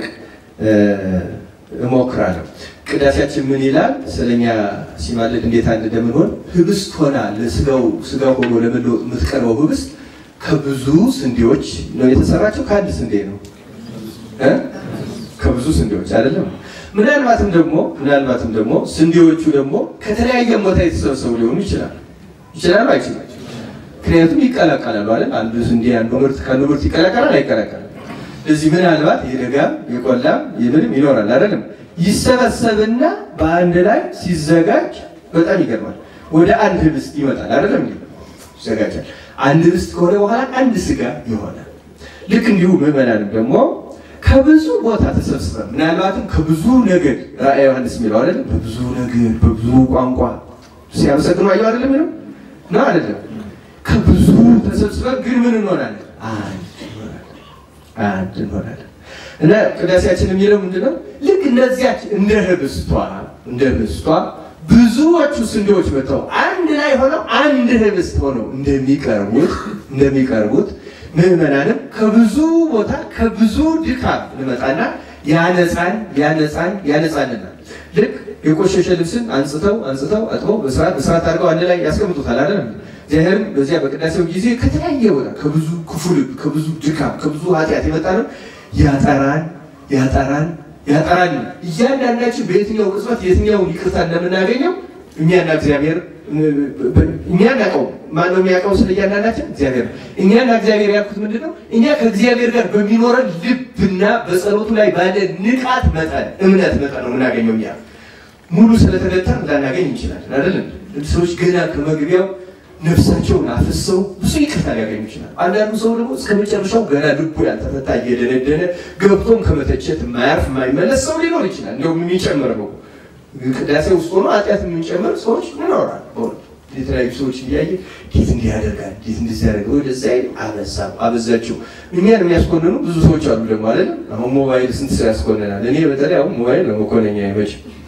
Speaker 1: እሞክራለሁ። ቅዳሴያችን ምን ይላል? ስለኛ ሲማልድ እንዴት አንድ እንደምንሆን ህብስት ሆና ለስጋው ስጋ ሆኖ ለመለወጥ የምትቀርበው ህብስት ከብዙ ስንዴዎች ነው የተሰራቸው። ከአንድ ስንዴ ነው እ ከብዙ ስንዴዎች አይደለም። ምናልባትም ደግሞ ምናልባትም ደግሞ ስንዴዎቹ ደግሞ ከተለያየ ቦታ የተሰበሰቡ ሊሆኑ ይችላል ይችላሉ አይችላል። ምክንያቱም ይቀላቀላሉ አይደል? አንዱ ስንዴ አንዱ ምርት ከአንዱ ምርት ይቀላቀላል አይቀላቀልም? እዚህ ምናልባት የደጋም የቆላም የምንም ይኖራል አይደለም? ይሰበሰብና በአንድ ላይ ሲዘጋጅ በጣም ይገርማል። ወደ አንድ ህብስት ይመጣል አይደለም? እንዴ ይዘጋጃል። አንድ ህብስት ከሆነ በኋላ አንድ ስጋ ይሆናል። ልክ እንዲሁ ምዕመናንም ደግሞ ከብዙ ቦታ ተሰብስበን ምናልባትም ከብዙ ነገድ ራእየ ዮሐንስ የሚለው አይደለም? በብዙ ነገድ በብዙ ቋንቋ ሲያመሰግኑ አየው አይደለም ነው ነው አይደለም? ከብዙ ተሰብስበን ግን ምን እንሆናለን? አንድ እንሆናለን። አንድ እንሆናለን። እና ቅዳሴያችን የሚለው ምንድነው? ልክ እነዚያች እንደ ህብስቷ እንደ ህብስቷ ብዙዎቹ ስንዴዎች መጥተው አንድ ላይ ሆነው አንድ ህብስት ሆነው እንደሚቀርቡት እንደሚቀርቡት ምዕመናንም ከብዙ ቦታ ከብዙ ድካም እንመጣና ያነጻን ያነጻን ያነጻንናል። ልክ የቆሸሸ ልብስን አንጽተው አንጽተው አጥበው በስርዓት በስርዓት አድርገው አንድ ላይ ያስቀምጡታል አይደለም? እግዚአብሔርም በዚያ በቅዳሴው ጊዜ ከተለያየ ቦታ ከብዙ ክፉ ልብ ከብዙ ድካም ከብዙ ኃጢአት የመጣ ነው ያጠራን ያጠራን ያጠራን። እያንዳንዳችን በየትኛው ቅጽበት የትኛውን ይቅርታ እንደምናገኘው እኛና እግዚአብሔር እኛ እናውቀው ማን ነው የሚያውቀው? ስለ እያንዳንዳችን እግዚአብሔር። እኛና እግዚአብሔር ያልኩት ምንድን ነው? እኛ ከእግዚአብሔር ጋር በሚኖረን ልብና በጸሎቱ ላይ ባለ ንቃት መጠን እምነት መጠን ነው የምናገኘው። እኛ ሙሉ ስለተገጠር ላናገኝ እንችላለን አይደለም። ሰዎች ገና ከመግቢያው ነፍሳቸውን አፍሰው ብዙ ይቅርታ ሊያገኙ ይችላል። አንዳንዱ ሰው ደግሞ እስከ መጨረሻው ገና ልቡ ያልተፈታ እየደነደነ ገብቶም ከመተቸት የማያርፍ የማይመለስ ሰው ሊኖር ይችላል። እንዲሁም የሚጨምር ነው ቅዳሴ ውስጥ ሆኖ ኃጢአት የምንጨምር ሰዎች ይኖራል። በእውነት የተለያዩ ሰዎች እያየ ጌት እንዲህ ያደርጋል ጌት እንደዚህ ያደርጋል ወደዛ አበዛ አበዛችው። እኛን የሚያስኮንኑ ብዙ ሰዎች አሉ ደግሞ አይደለም። አሁን ሞባይል ስንት ሰው ያስኮንናል። እኔ በተለይ አሁን ሞባይል ለመኮነኛ አይመች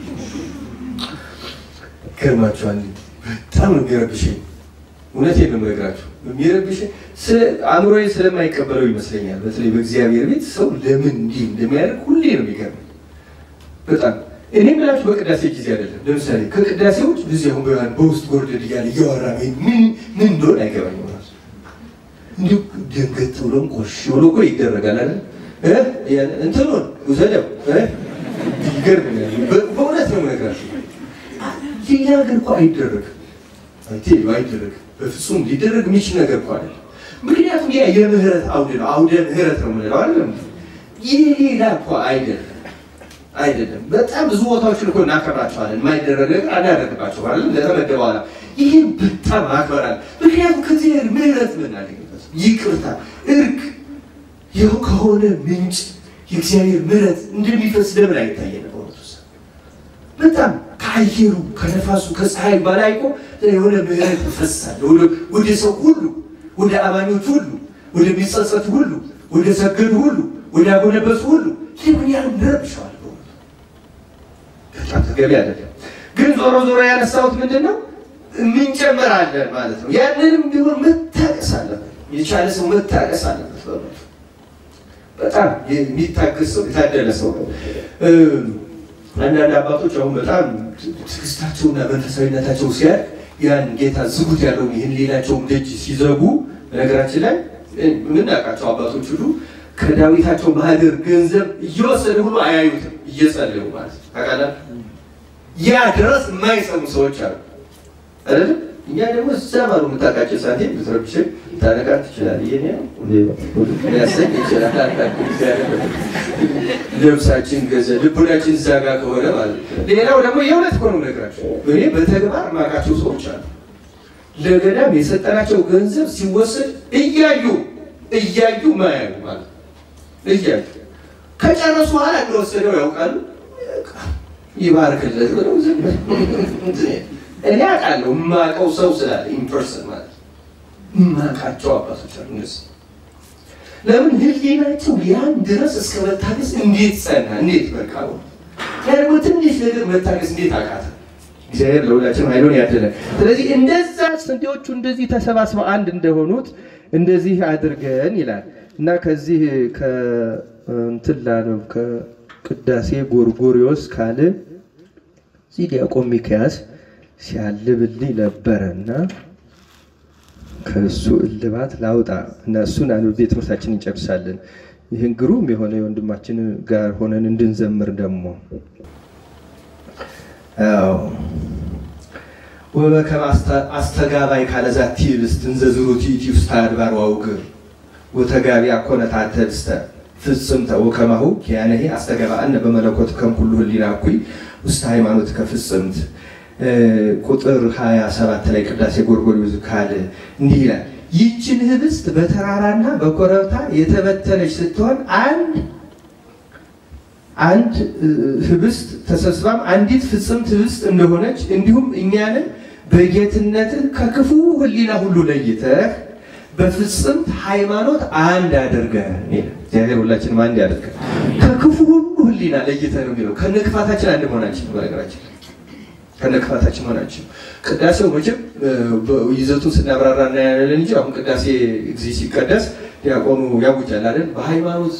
Speaker 1: ገርማችኋል። በጣም ነው የሚረብሽኝ። እውነቴን ነው የምነግራችሁ የሚረብሽኝ አእምሮዬ ስለማይቀበለው ይመስለኛል። በተለይ በእግዚአብሔር ቤት ሰው ለምን እንዲህ እንደሚያደርግ ሁሌ ነው የሚገርመኝ በጣም እኔ ምላችሁ በቅዳሴ ጊዜ አይደለም። ለምሳሌ ከቅዳሴዎች ጊዜ አሁን በያን በውስጥ ጎርደድ እያለ እያወራ ምን ምን እንደሆነ አይገባኝ ራሱ እንዲሁ ደንገጥ ብሎም ቆሽ ብሎ እኮ ይደረጋል አይደል እንትኑን ውሰደው ይገርመኛል። በእውነት ነው የምነግራችሁ። ሌላ ነገር እኮ አይደረግም አይደረግም። በፍጹም ሊደረግ የሚችል ነገር እኮ አይደለም። ምክንያቱም ያ የምህረት አውድ ነው። አውደ ምህረት ነው የምንለው አይደለም። ይህ ሌላ እኮ አይደለም አይደለም በጣም ብዙ ቦታዎችን እኮ እናከብራቸዋለን። የማይደረግ ነገር አናደርግባቸዋለን ለተመደበ ዓላማ። ይህን በጣም አክበራል። ምክንያቱም ከእግዚአብሔር ምህረት የምናገኝበት ይቅርታ፣ እርቅ ይኸው ከሆነ ምንጭ የእግዚአብሔር ምህረት እንደሚፈስ ለምን አይታየን? በእውነቱ በጣም ከአየሩ ከነፋሱ ከፀሐይ በላይ እኮ የሆነ ምህረት ይፈሳል ወደ ሰው ሁሉ፣ ወደ አማኞች ሁሉ፣ ወደሚጸጸቱ ሁሉ፣ ወደ ሰገዱ ሁሉ፣ ወደ አጎነበሱ ሁሉ ለምን ያህል እንረብሸዋል? በጣም ተገቢ አይደለም። ግን ዞሮ ዞሮ ያነሳሁት ምንድን ነው እንጨምራለን ማለት ነው። ያንንም ቢሆን መታቀስ አለበት። የቻለ ሰው መታቀስ አለበት። በእውነቱ በጣም የሚታገስ ሰው የታደለ ሰው ነው። አንዳንድ አባቶች አሁን በጣም ትዕግስታቸውና መንፈሳዊነታቸው ሲያድ ያን ጌታ ዝጉት ያለውን ይህን ሌላቸውም ደጅ ሲዘጉ በነገራችን ላይ የምናውቃቸው አባቶች ሁሉ ከዳዊታቸው ማህደር ገንዘብ እየወሰደ ሁሉ አያዩትም እየጸለዩ ማለት ነው። ታውቃለህ ያ ድረስ የማይሰሙ ሰዎች አሉ አይደል? እኛ ደግሞ እዛ ማሉ የምታውቃቸው ሳንቲም ብትረብሽን ታነቃ ትችላል። ይሄ ያሰኝ ይችላል። ልብሳችን ገዘ ልቡናችን እዛ ጋር ከሆነ ማለት ነው። ሌላው ደግሞ የእውነት እኮ ነው የምነግራቸው። እኔ በተግባር የማውቃቸው ሰዎች አሉ። ለገዳም የሰጠናቸው ገንዘብ ሲወሰድ እያዩ እያዩ ማያዩ ማለት እያዩ ከጨረሱ በኋላ እንደወሰደው ያውቃሉ። ይባርክለት ብለው ዝም እኔ አውቃለሁ የማውቀው ሰው ስላለ ኢምፐርሰን ማለት የማውቃቸው አባቶች አሉ። እነሱ ለምን ህሊናቸው ያን ድረስ እስከ መታገስ እንዴት ጸና? እንዴት በቃ ያ ደግሞ ትንሽ ነገር መታገስ እንዴት አቃተ? እግዚአብሔር ለሁላችንም ኃይሉን ያድለን። ስለዚህ እንደዛ ስንዴዎቹ እንደዚህ ተሰባስበው አንድ እንደሆኑት እንደዚህ አድርገን ይላል እና ከዚህ ከእንትን ላነው ከቅዳሴ ጎርጎሪዎስ ካለ እዚህ ዲያቆን ሚክያስ ሲያልብልኝ ነበረና ከእሱ እልባት ላውጣ እና እሱን አንብቤ ትምህርታችን እንጨርሳለን። ይህን ግሩም የሆነ የወንድማችን ጋር ሆነን እንድንዘምር ደግሞ ወበከመ አስተጋባይ ካለዛቲ ህብስት እንዘ ዝሩቲ ውስተ አድባር ወአውግር ወተጋቢ አኮነታተ ህብስተ ፍጽምተ ወከማሁ ኪያነሂ አስተጋባእነ በመለኮት ከምኩሉ ህሊና እኩይ ውስተ ሃይማኖት ከፍጽምት ቁጥር 27 ላይ ቅዳሴ ጎርጎርዮስ ካለ እንዲህ ይላል። ይችን ህብስት በተራራና በኮረብታ የተበተነች ስትሆን አንድ አንድ ህብስት ተሰብስባም አንዲት ፍጽምት ህብስት እንደሆነች እንዲሁም እኛንን በጌትነትህ ከክፉ ህሊና ሁሉ ለይተህ በፍጽምት ሃይማኖት አንድ አድርገህ እግዚአብሔር ሁላችንም አንድ ያደርገን። ከክፉ ሁሉ ህሊና ለይተህ ነው የሚለው ከነክፋታችን አንድ መሆናችን በነገራችን ከነክፋታችን መሆናችን ቅዳሴው መቼም ይዘቱን ስናብራራ እናያለን እንጂ አሁን ቅዳሴ ጊዜ ሲቀደስ ዲያቆኑ ያውጃል አይደል? በሃይማኖት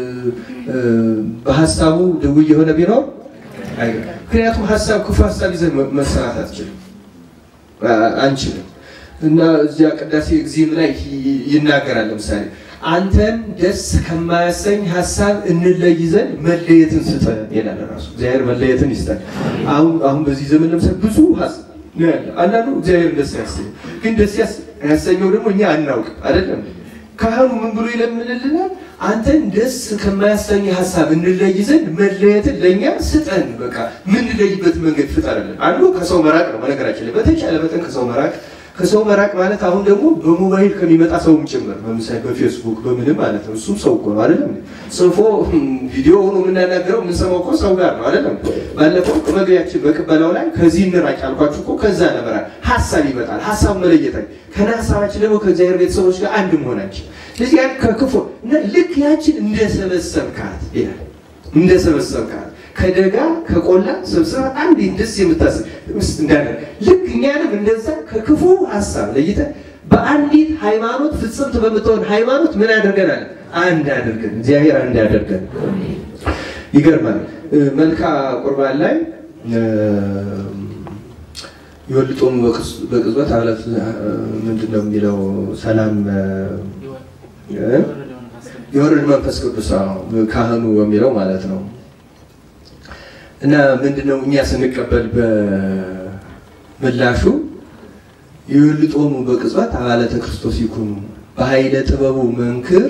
Speaker 1: በሀሳቡ ድውይ የሆነ ቢኖር ምክንያቱም ሀሳብ ክፉ ሀሳብ ይዘን መሰራት አትችልም አንችልም። እና እዚያ ቅዳሴ ጊዜም ላይ ይናገራል። ለምሳሌ አንተን ደስ ከማያሰኝ ሀሳብ እንለይ ዘንድ መለየትን ስጠን ይላል። ራሱ እግዚአብሔር መለየትን ይስጠን። አሁን አሁን በዚህ ዘመን ለምሳሌ ብዙ ነው ያለ። አንዳንዱ እግዚአብሔር ደስ ያሰኘው፣ ግን ደስ ያሰኘው ደግሞ እኛ አናውቅ አይደለም። ካህኑ ምን ብሎ ይለምንልናል? አንተን ደስ ከማያሰኝ ሀሳብ እንለይ ዘንድ መለየትን ለእኛ ስጠን። በቃ ምንለይበት መንገድ ፍጠርልን። አንዱ ከሰው መራቅ ነው። በነገራችን ላይ በተቻለ መጠን ከሰው መራቅ ከሰው መራቅ ማለት አሁን ደግሞ በሞባይል ከሚመጣ ሰውም ጭምር ለምሳሌ በፌስቡክ በምንም ማለት ነው። እሱም ሰው እኮ ነው አይደለም? ጽፎ ቪዲዮ ሆኖ የምናናገረው የምንሰማው እኮ ሰው ጋር ነው አይደለም? ባለፈው መግቢያችን በቅበላው ላይ ከዚህ እንራቅ ያልኳችሁ እኮ ከዛ ነበራል። ሀሳብ ይመጣል። ሀሳብ መለየታል ከና ሀሳባችን ደግሞ ከእግዚአብሔር ቤተሰቦች ጋር አንድ መሆናችን ስለዚህ ያን ከክፉ ልክ ያችን እንደሰበሰብካት ይላል እንደሰበሰብካት ከደጋ ከቆላ ሰብስባ አንድ ደስ የምታስብ እንዳለ ልክ እኛንም እንደዛ ከክፉ ሀሳብ ለይተን በአንዲት ሃይማኖት ፍጽምት በምትሆን ሃይማኖት ምን አድርገናል? አንድ አድርገን እግዚአብሔር አንድ አድርገን። ይገርማል። መልካ ቁርባን ላይ የወልጦሙ በቅጽበት አለት ምንድን ነው የሚለው ሰላም የወረድ መንፈስ ቅዱስ ካህኑ የሚለው ማለት ነው። እና ምንድነው እኛ ስንቀበል በምላሹ የወልጦሙ በቅጽበት አባለተ ክርስቶስ ይኩኑ በኃይለ ጥበቡ መንክር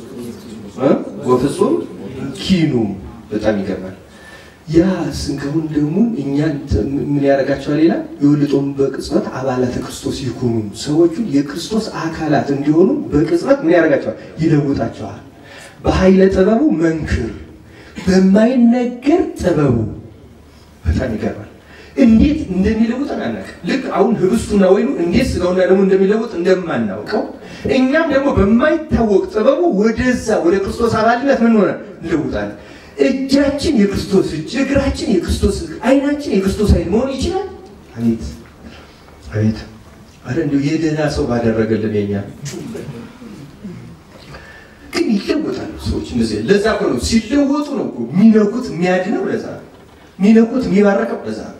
Speaker 1: ወፍጹም ኪኑ። በጣም ይገርማል። ያ ስንከውን ደግሞ እኛን ምን ያደርጋቸዋል? ሌላ የወልጦሙ በቅጽበት አባላተ ክርስቶስ ይኩኑ፣ ሰዎቹን የክርስቶስ አካላት እንዲሆኑ በቅጽበት ምን ያደርጋቸዋል? ይለውጣቸዋል። በኃይለ ጥበቡ መንክር፣ በማይነገር ጥበቡ። በጣም ይገርማል። እንዴት እንደሚለውጠን አናውቅም። ልክ አሁን ህብስቱና ወይኑ እንዴት ስጋውና ደግሞ እንደሚለውጥ እንደማናውቀው እኛም ደግሞ በማይታወቅ ጥበቡ ወደዛ ወደ ክርስቶስ አባልነት ምን ሆነ እንለውጣለን። እጃችን የክርስቶስ እጅ፣ እግራችን የክርስቶስ እግር፣ አይናችን የክርስቶስ አይን መሆን ይችላል። አቤት አቤት! አረ እንዲሁ የደህና ሰው ባደረገልን የኛ ግን ይለወጣሉ ሰዎች እንደዚህ። ለዛ እኮ ነው ሲለወጡ ነው እኮ የሚነኩት የሚያድነው። ለዛ ነው የሚነኩት የሚባረከው። ለዛ ነው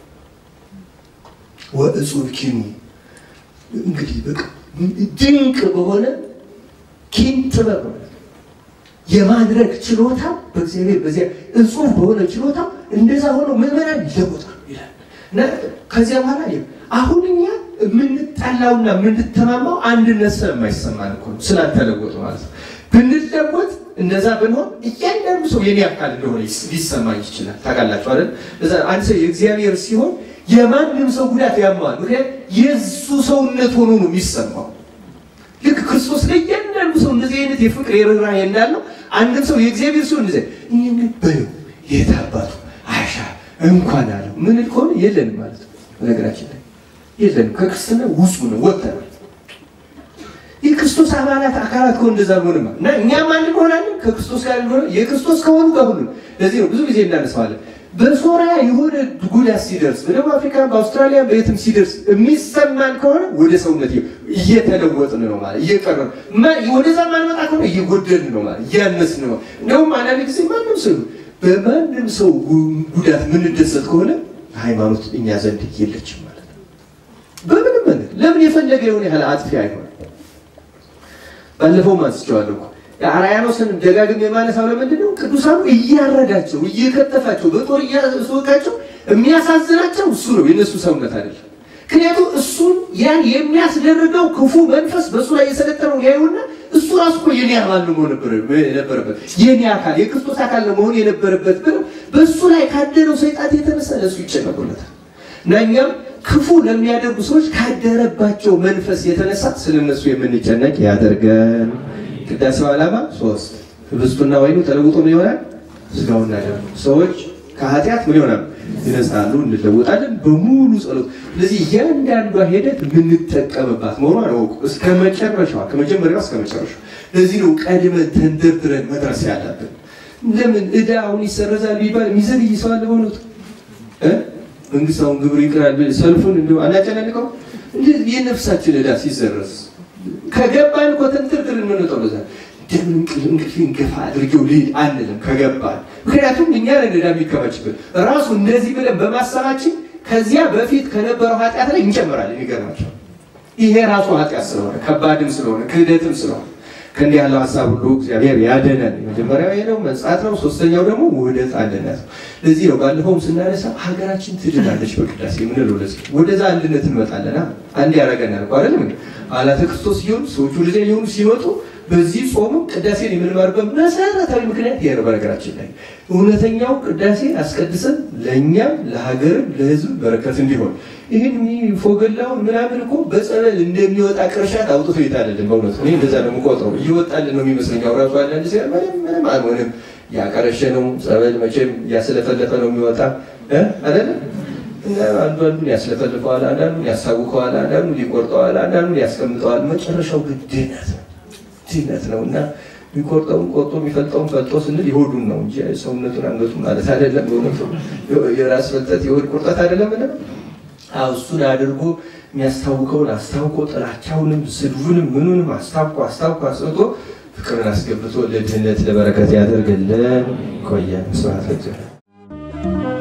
Speaker 1: ወእጹብ ኪኑ እንግዲህ በቃ ድንቅ በሆነ ኪን ጥበብ የማድረግ ችሎታ በእግዚአብሔር በዚያ እጹብ በሆነ ችሎታ እንደዛ ሆኖ ምዕመናን ይለወጣሉ ይላል እና ከዚያ በኋላ አሁን እኛ የምንጠላውና የምንተማማው አንድነት ስለማይሰማን እኮ ነው፣ ስላልተለወጡ ማለት ነው። ብንለወጥ እንደዛ ብንሆን እያንዳንዱ ሰው የኔ አካል እንደሆነ ሊሰማኝ ይችላል። ታውቃላችሁ አይደል? አንድ ሰው የእግዚአብሔር ሲሆን የማንም ሰው ጉዳት ያማዋል። ምክንያት የእሱ ሰውነት ሆኖ ነው የሚሰማው። ልክ ክርስቶስ ለእያንዳንዱ ሰው እንደዚህ አይነት የፍቅር የርኅራኄ እንዳለው አንድም ሰው የእግዚአብሔር ሲሆን እንደዚህ ይህን በለው የት አባቱ አሻ እንኳን አለው ምን ከሆነ የለንም ማለት ነው። በነገራችን ላይ የለንም። ከክርስትና ውጹ ነው ወጥተናል። የክርስቶስ አባላት አካላት ከሆነ እንደዛ አልሆንም እና እኛም አንድ እንሆናለን ከክርስቶስ ጋር እንደሆነ የክርስቶስ ከሆኑ ጋር ሁሉ ለዚህ ነው ብዙ ጊዜ እናነሳዋለን። በሶሪያ የሆነ ጉዳት ሲደርስ በደቡብ አፍሪካ፣ በአውስትራሊያ በየትም ሲደርስ የሚሰማን ከሆነ ወደ ሰውነት እየተለወጥን ነው ማለት እየቀረን ወደዛ ማንመጣ ከሆነ እየጎደልን ነው ማለት እያነስን ነው። እንደውም አንዳንድ ጊዜ ማንም ሰው በማንም ሰው ጉዳት የምንደሰት ከሆነ ሃይማኖት እኛ ዘንድ የለችም ማለት ነው። በምንም መንገድ ለምን የፈለገ የሆነ ያህል አጥፊ አይሆን ባለፈው አንስቼዋለሁ እኮ አርያኖስን ደጋግም የማነሳው ለምንድን ነው? ቅዱሳኑ እያረዳቸው እየከተፋቸው በጦር እያስወቃቸው የሚያሳዝናቸው እሱ ነው፣ የነሱ ሰውነት አይደለም። ምክንያቱም እሱን ያን የሚያስደርገው ክፉ መንፈስ በእሱ ላይ የሰለጠነው ያዩና እሱ ራሱ እኮ የኔ አባል መሆን የነበረበት የኔ አካል የክርስቶስ አካል መሆን የነበረበት ብለው በእሱ ላይ ካደረው ሰይጣን የተነሳ ለእሱ ይጨነቁለታል እና እኛም ክፉ ለሚያደርጉ ሰዎች ካደረባቸው መንፈስ የተነሳ ስለነሱ የምንጨነቅ ያደርገን። ቅዳሴው ዓላማ ሶስት ህብስቱና ወይኑ ተለውጦ ምን ይሆናል? ስጋውና ደሙ ሰዎች ከኃጢአት ምን ይሆናል? ይነጻሉ፣ እንለወጣለን በሙሉ ጸሎት። ስለዚህ እያንዳንዷ ሂደት የምንጠቀምባት መሆኗን እወቁ። እስከ መጨረሻዋ ከመጀመሪያዋ እስከ መጨረሻዋ። ለዚህ ነው ቀድመን ተንደርድረን መድረስ ያለብን። ለምን ዕዳ አሁን ይሰረዛል ቢባል የሚዘግይ ሰው አለ በእውነቱ መንግስት አሁን ግብር ይቅራል ሰልፉን እንዲ አናጨናንቀው። የነፍሳችን ዕዳ ሲሰረዝ ከገባን እኮ ተንትርትር የምንወጣው ለዛ ደም እንቅልፌን ገፋ አድርጌው ልሂድ አንልም ከገባን። ምክንያቱም እኛ ነን ዕዳ የሚከማችብን ራሱ እንደዚህ ብለን በማሰባችን ከዚያ በፊት ከነበረው ኃጢአት ላይ እንጨምራለን። ይገርማቸው ይሄ ራሱ ኃጢአት ስለሆነ ከባድም ስለሆነ ክህደትም ስለሆነ ከእንዲህ ያለው ሀሳብ ሁሉ እግዚአብሔር ያደነን። የመጀመሪያው ይሄ ነው፣ መንጻት ነው። ሶስተኛው ደግሞ ውህደት አንድነት ነው። ለዚህ ነው ባለፈውም ስናነሳ ሀገራችን ትድናለች በቅዳሴ የምንለው ለዚህ ወደዛ አንድነት እንመጣለና አንድ ያደረገናል እኮ አይደለም እንዴ? አላተ ክርስቶስ ሲሆኑ ሰዎቹ ወደዚያ የሆኑ ሲመጡ በዚህ ጾሙ ቅዳሴን የምንማርበት መሰረታዊ ምክንያት ይሄ ነው። በነገራችን ላይ እውነተኛው ቅዳሴ አስቀድሰን ለእኛም ለሀገርም ለሕዝብ በረከት እንዲሆን ይህን ፎገላውን ምናምን እኮ በጸበል እንደሚወጣ ቅርሻት አውጥቶ ይታልልን። በእውነቱ እኔ እንደዛ ነው የምቆጥረው። እየወጣልን ነው የሚመስለኝ። አውራቱ አንዳንድ ሲያ ምንም ምንም አልሆንም። ያቀረሸ ነው ጸበል መቼም እያስለፈለፈ ነው የሚወጣ አይደለም። አንዱ አንዱን ያስለፈልፈዋል፣ አንዳንዱን ያሳውቀዋል፣ አንዳንዱን ሊቆርጠዋል፣ አንዳንዱን ያስቀምጠዋል። መጨረሻው ግን ድህነት ነው ድህነት ነው እና የሚቆርጠውን ቆርጦ የሚፈልጠውን ፈልጦ ስንል የሆዱን ነው እንጂ ሰውነቱን አንገቱን ማለት አይደለም። በእውነቱ የራስ ፈልጠት የሆድ ቁርጠት አይደለም። ምን እሱን አድርጎ የሚያስታውቀውን አስታውቆ ጥላቻውንም ስድቡንም ምኑንም አስታውቆ አስታውቆ አስወጦ ፍቅርን አስገብቶ ለድህነት ለበረከት ያደርግልን። ቆየን። ስብሐት ለእግዚአብሔር።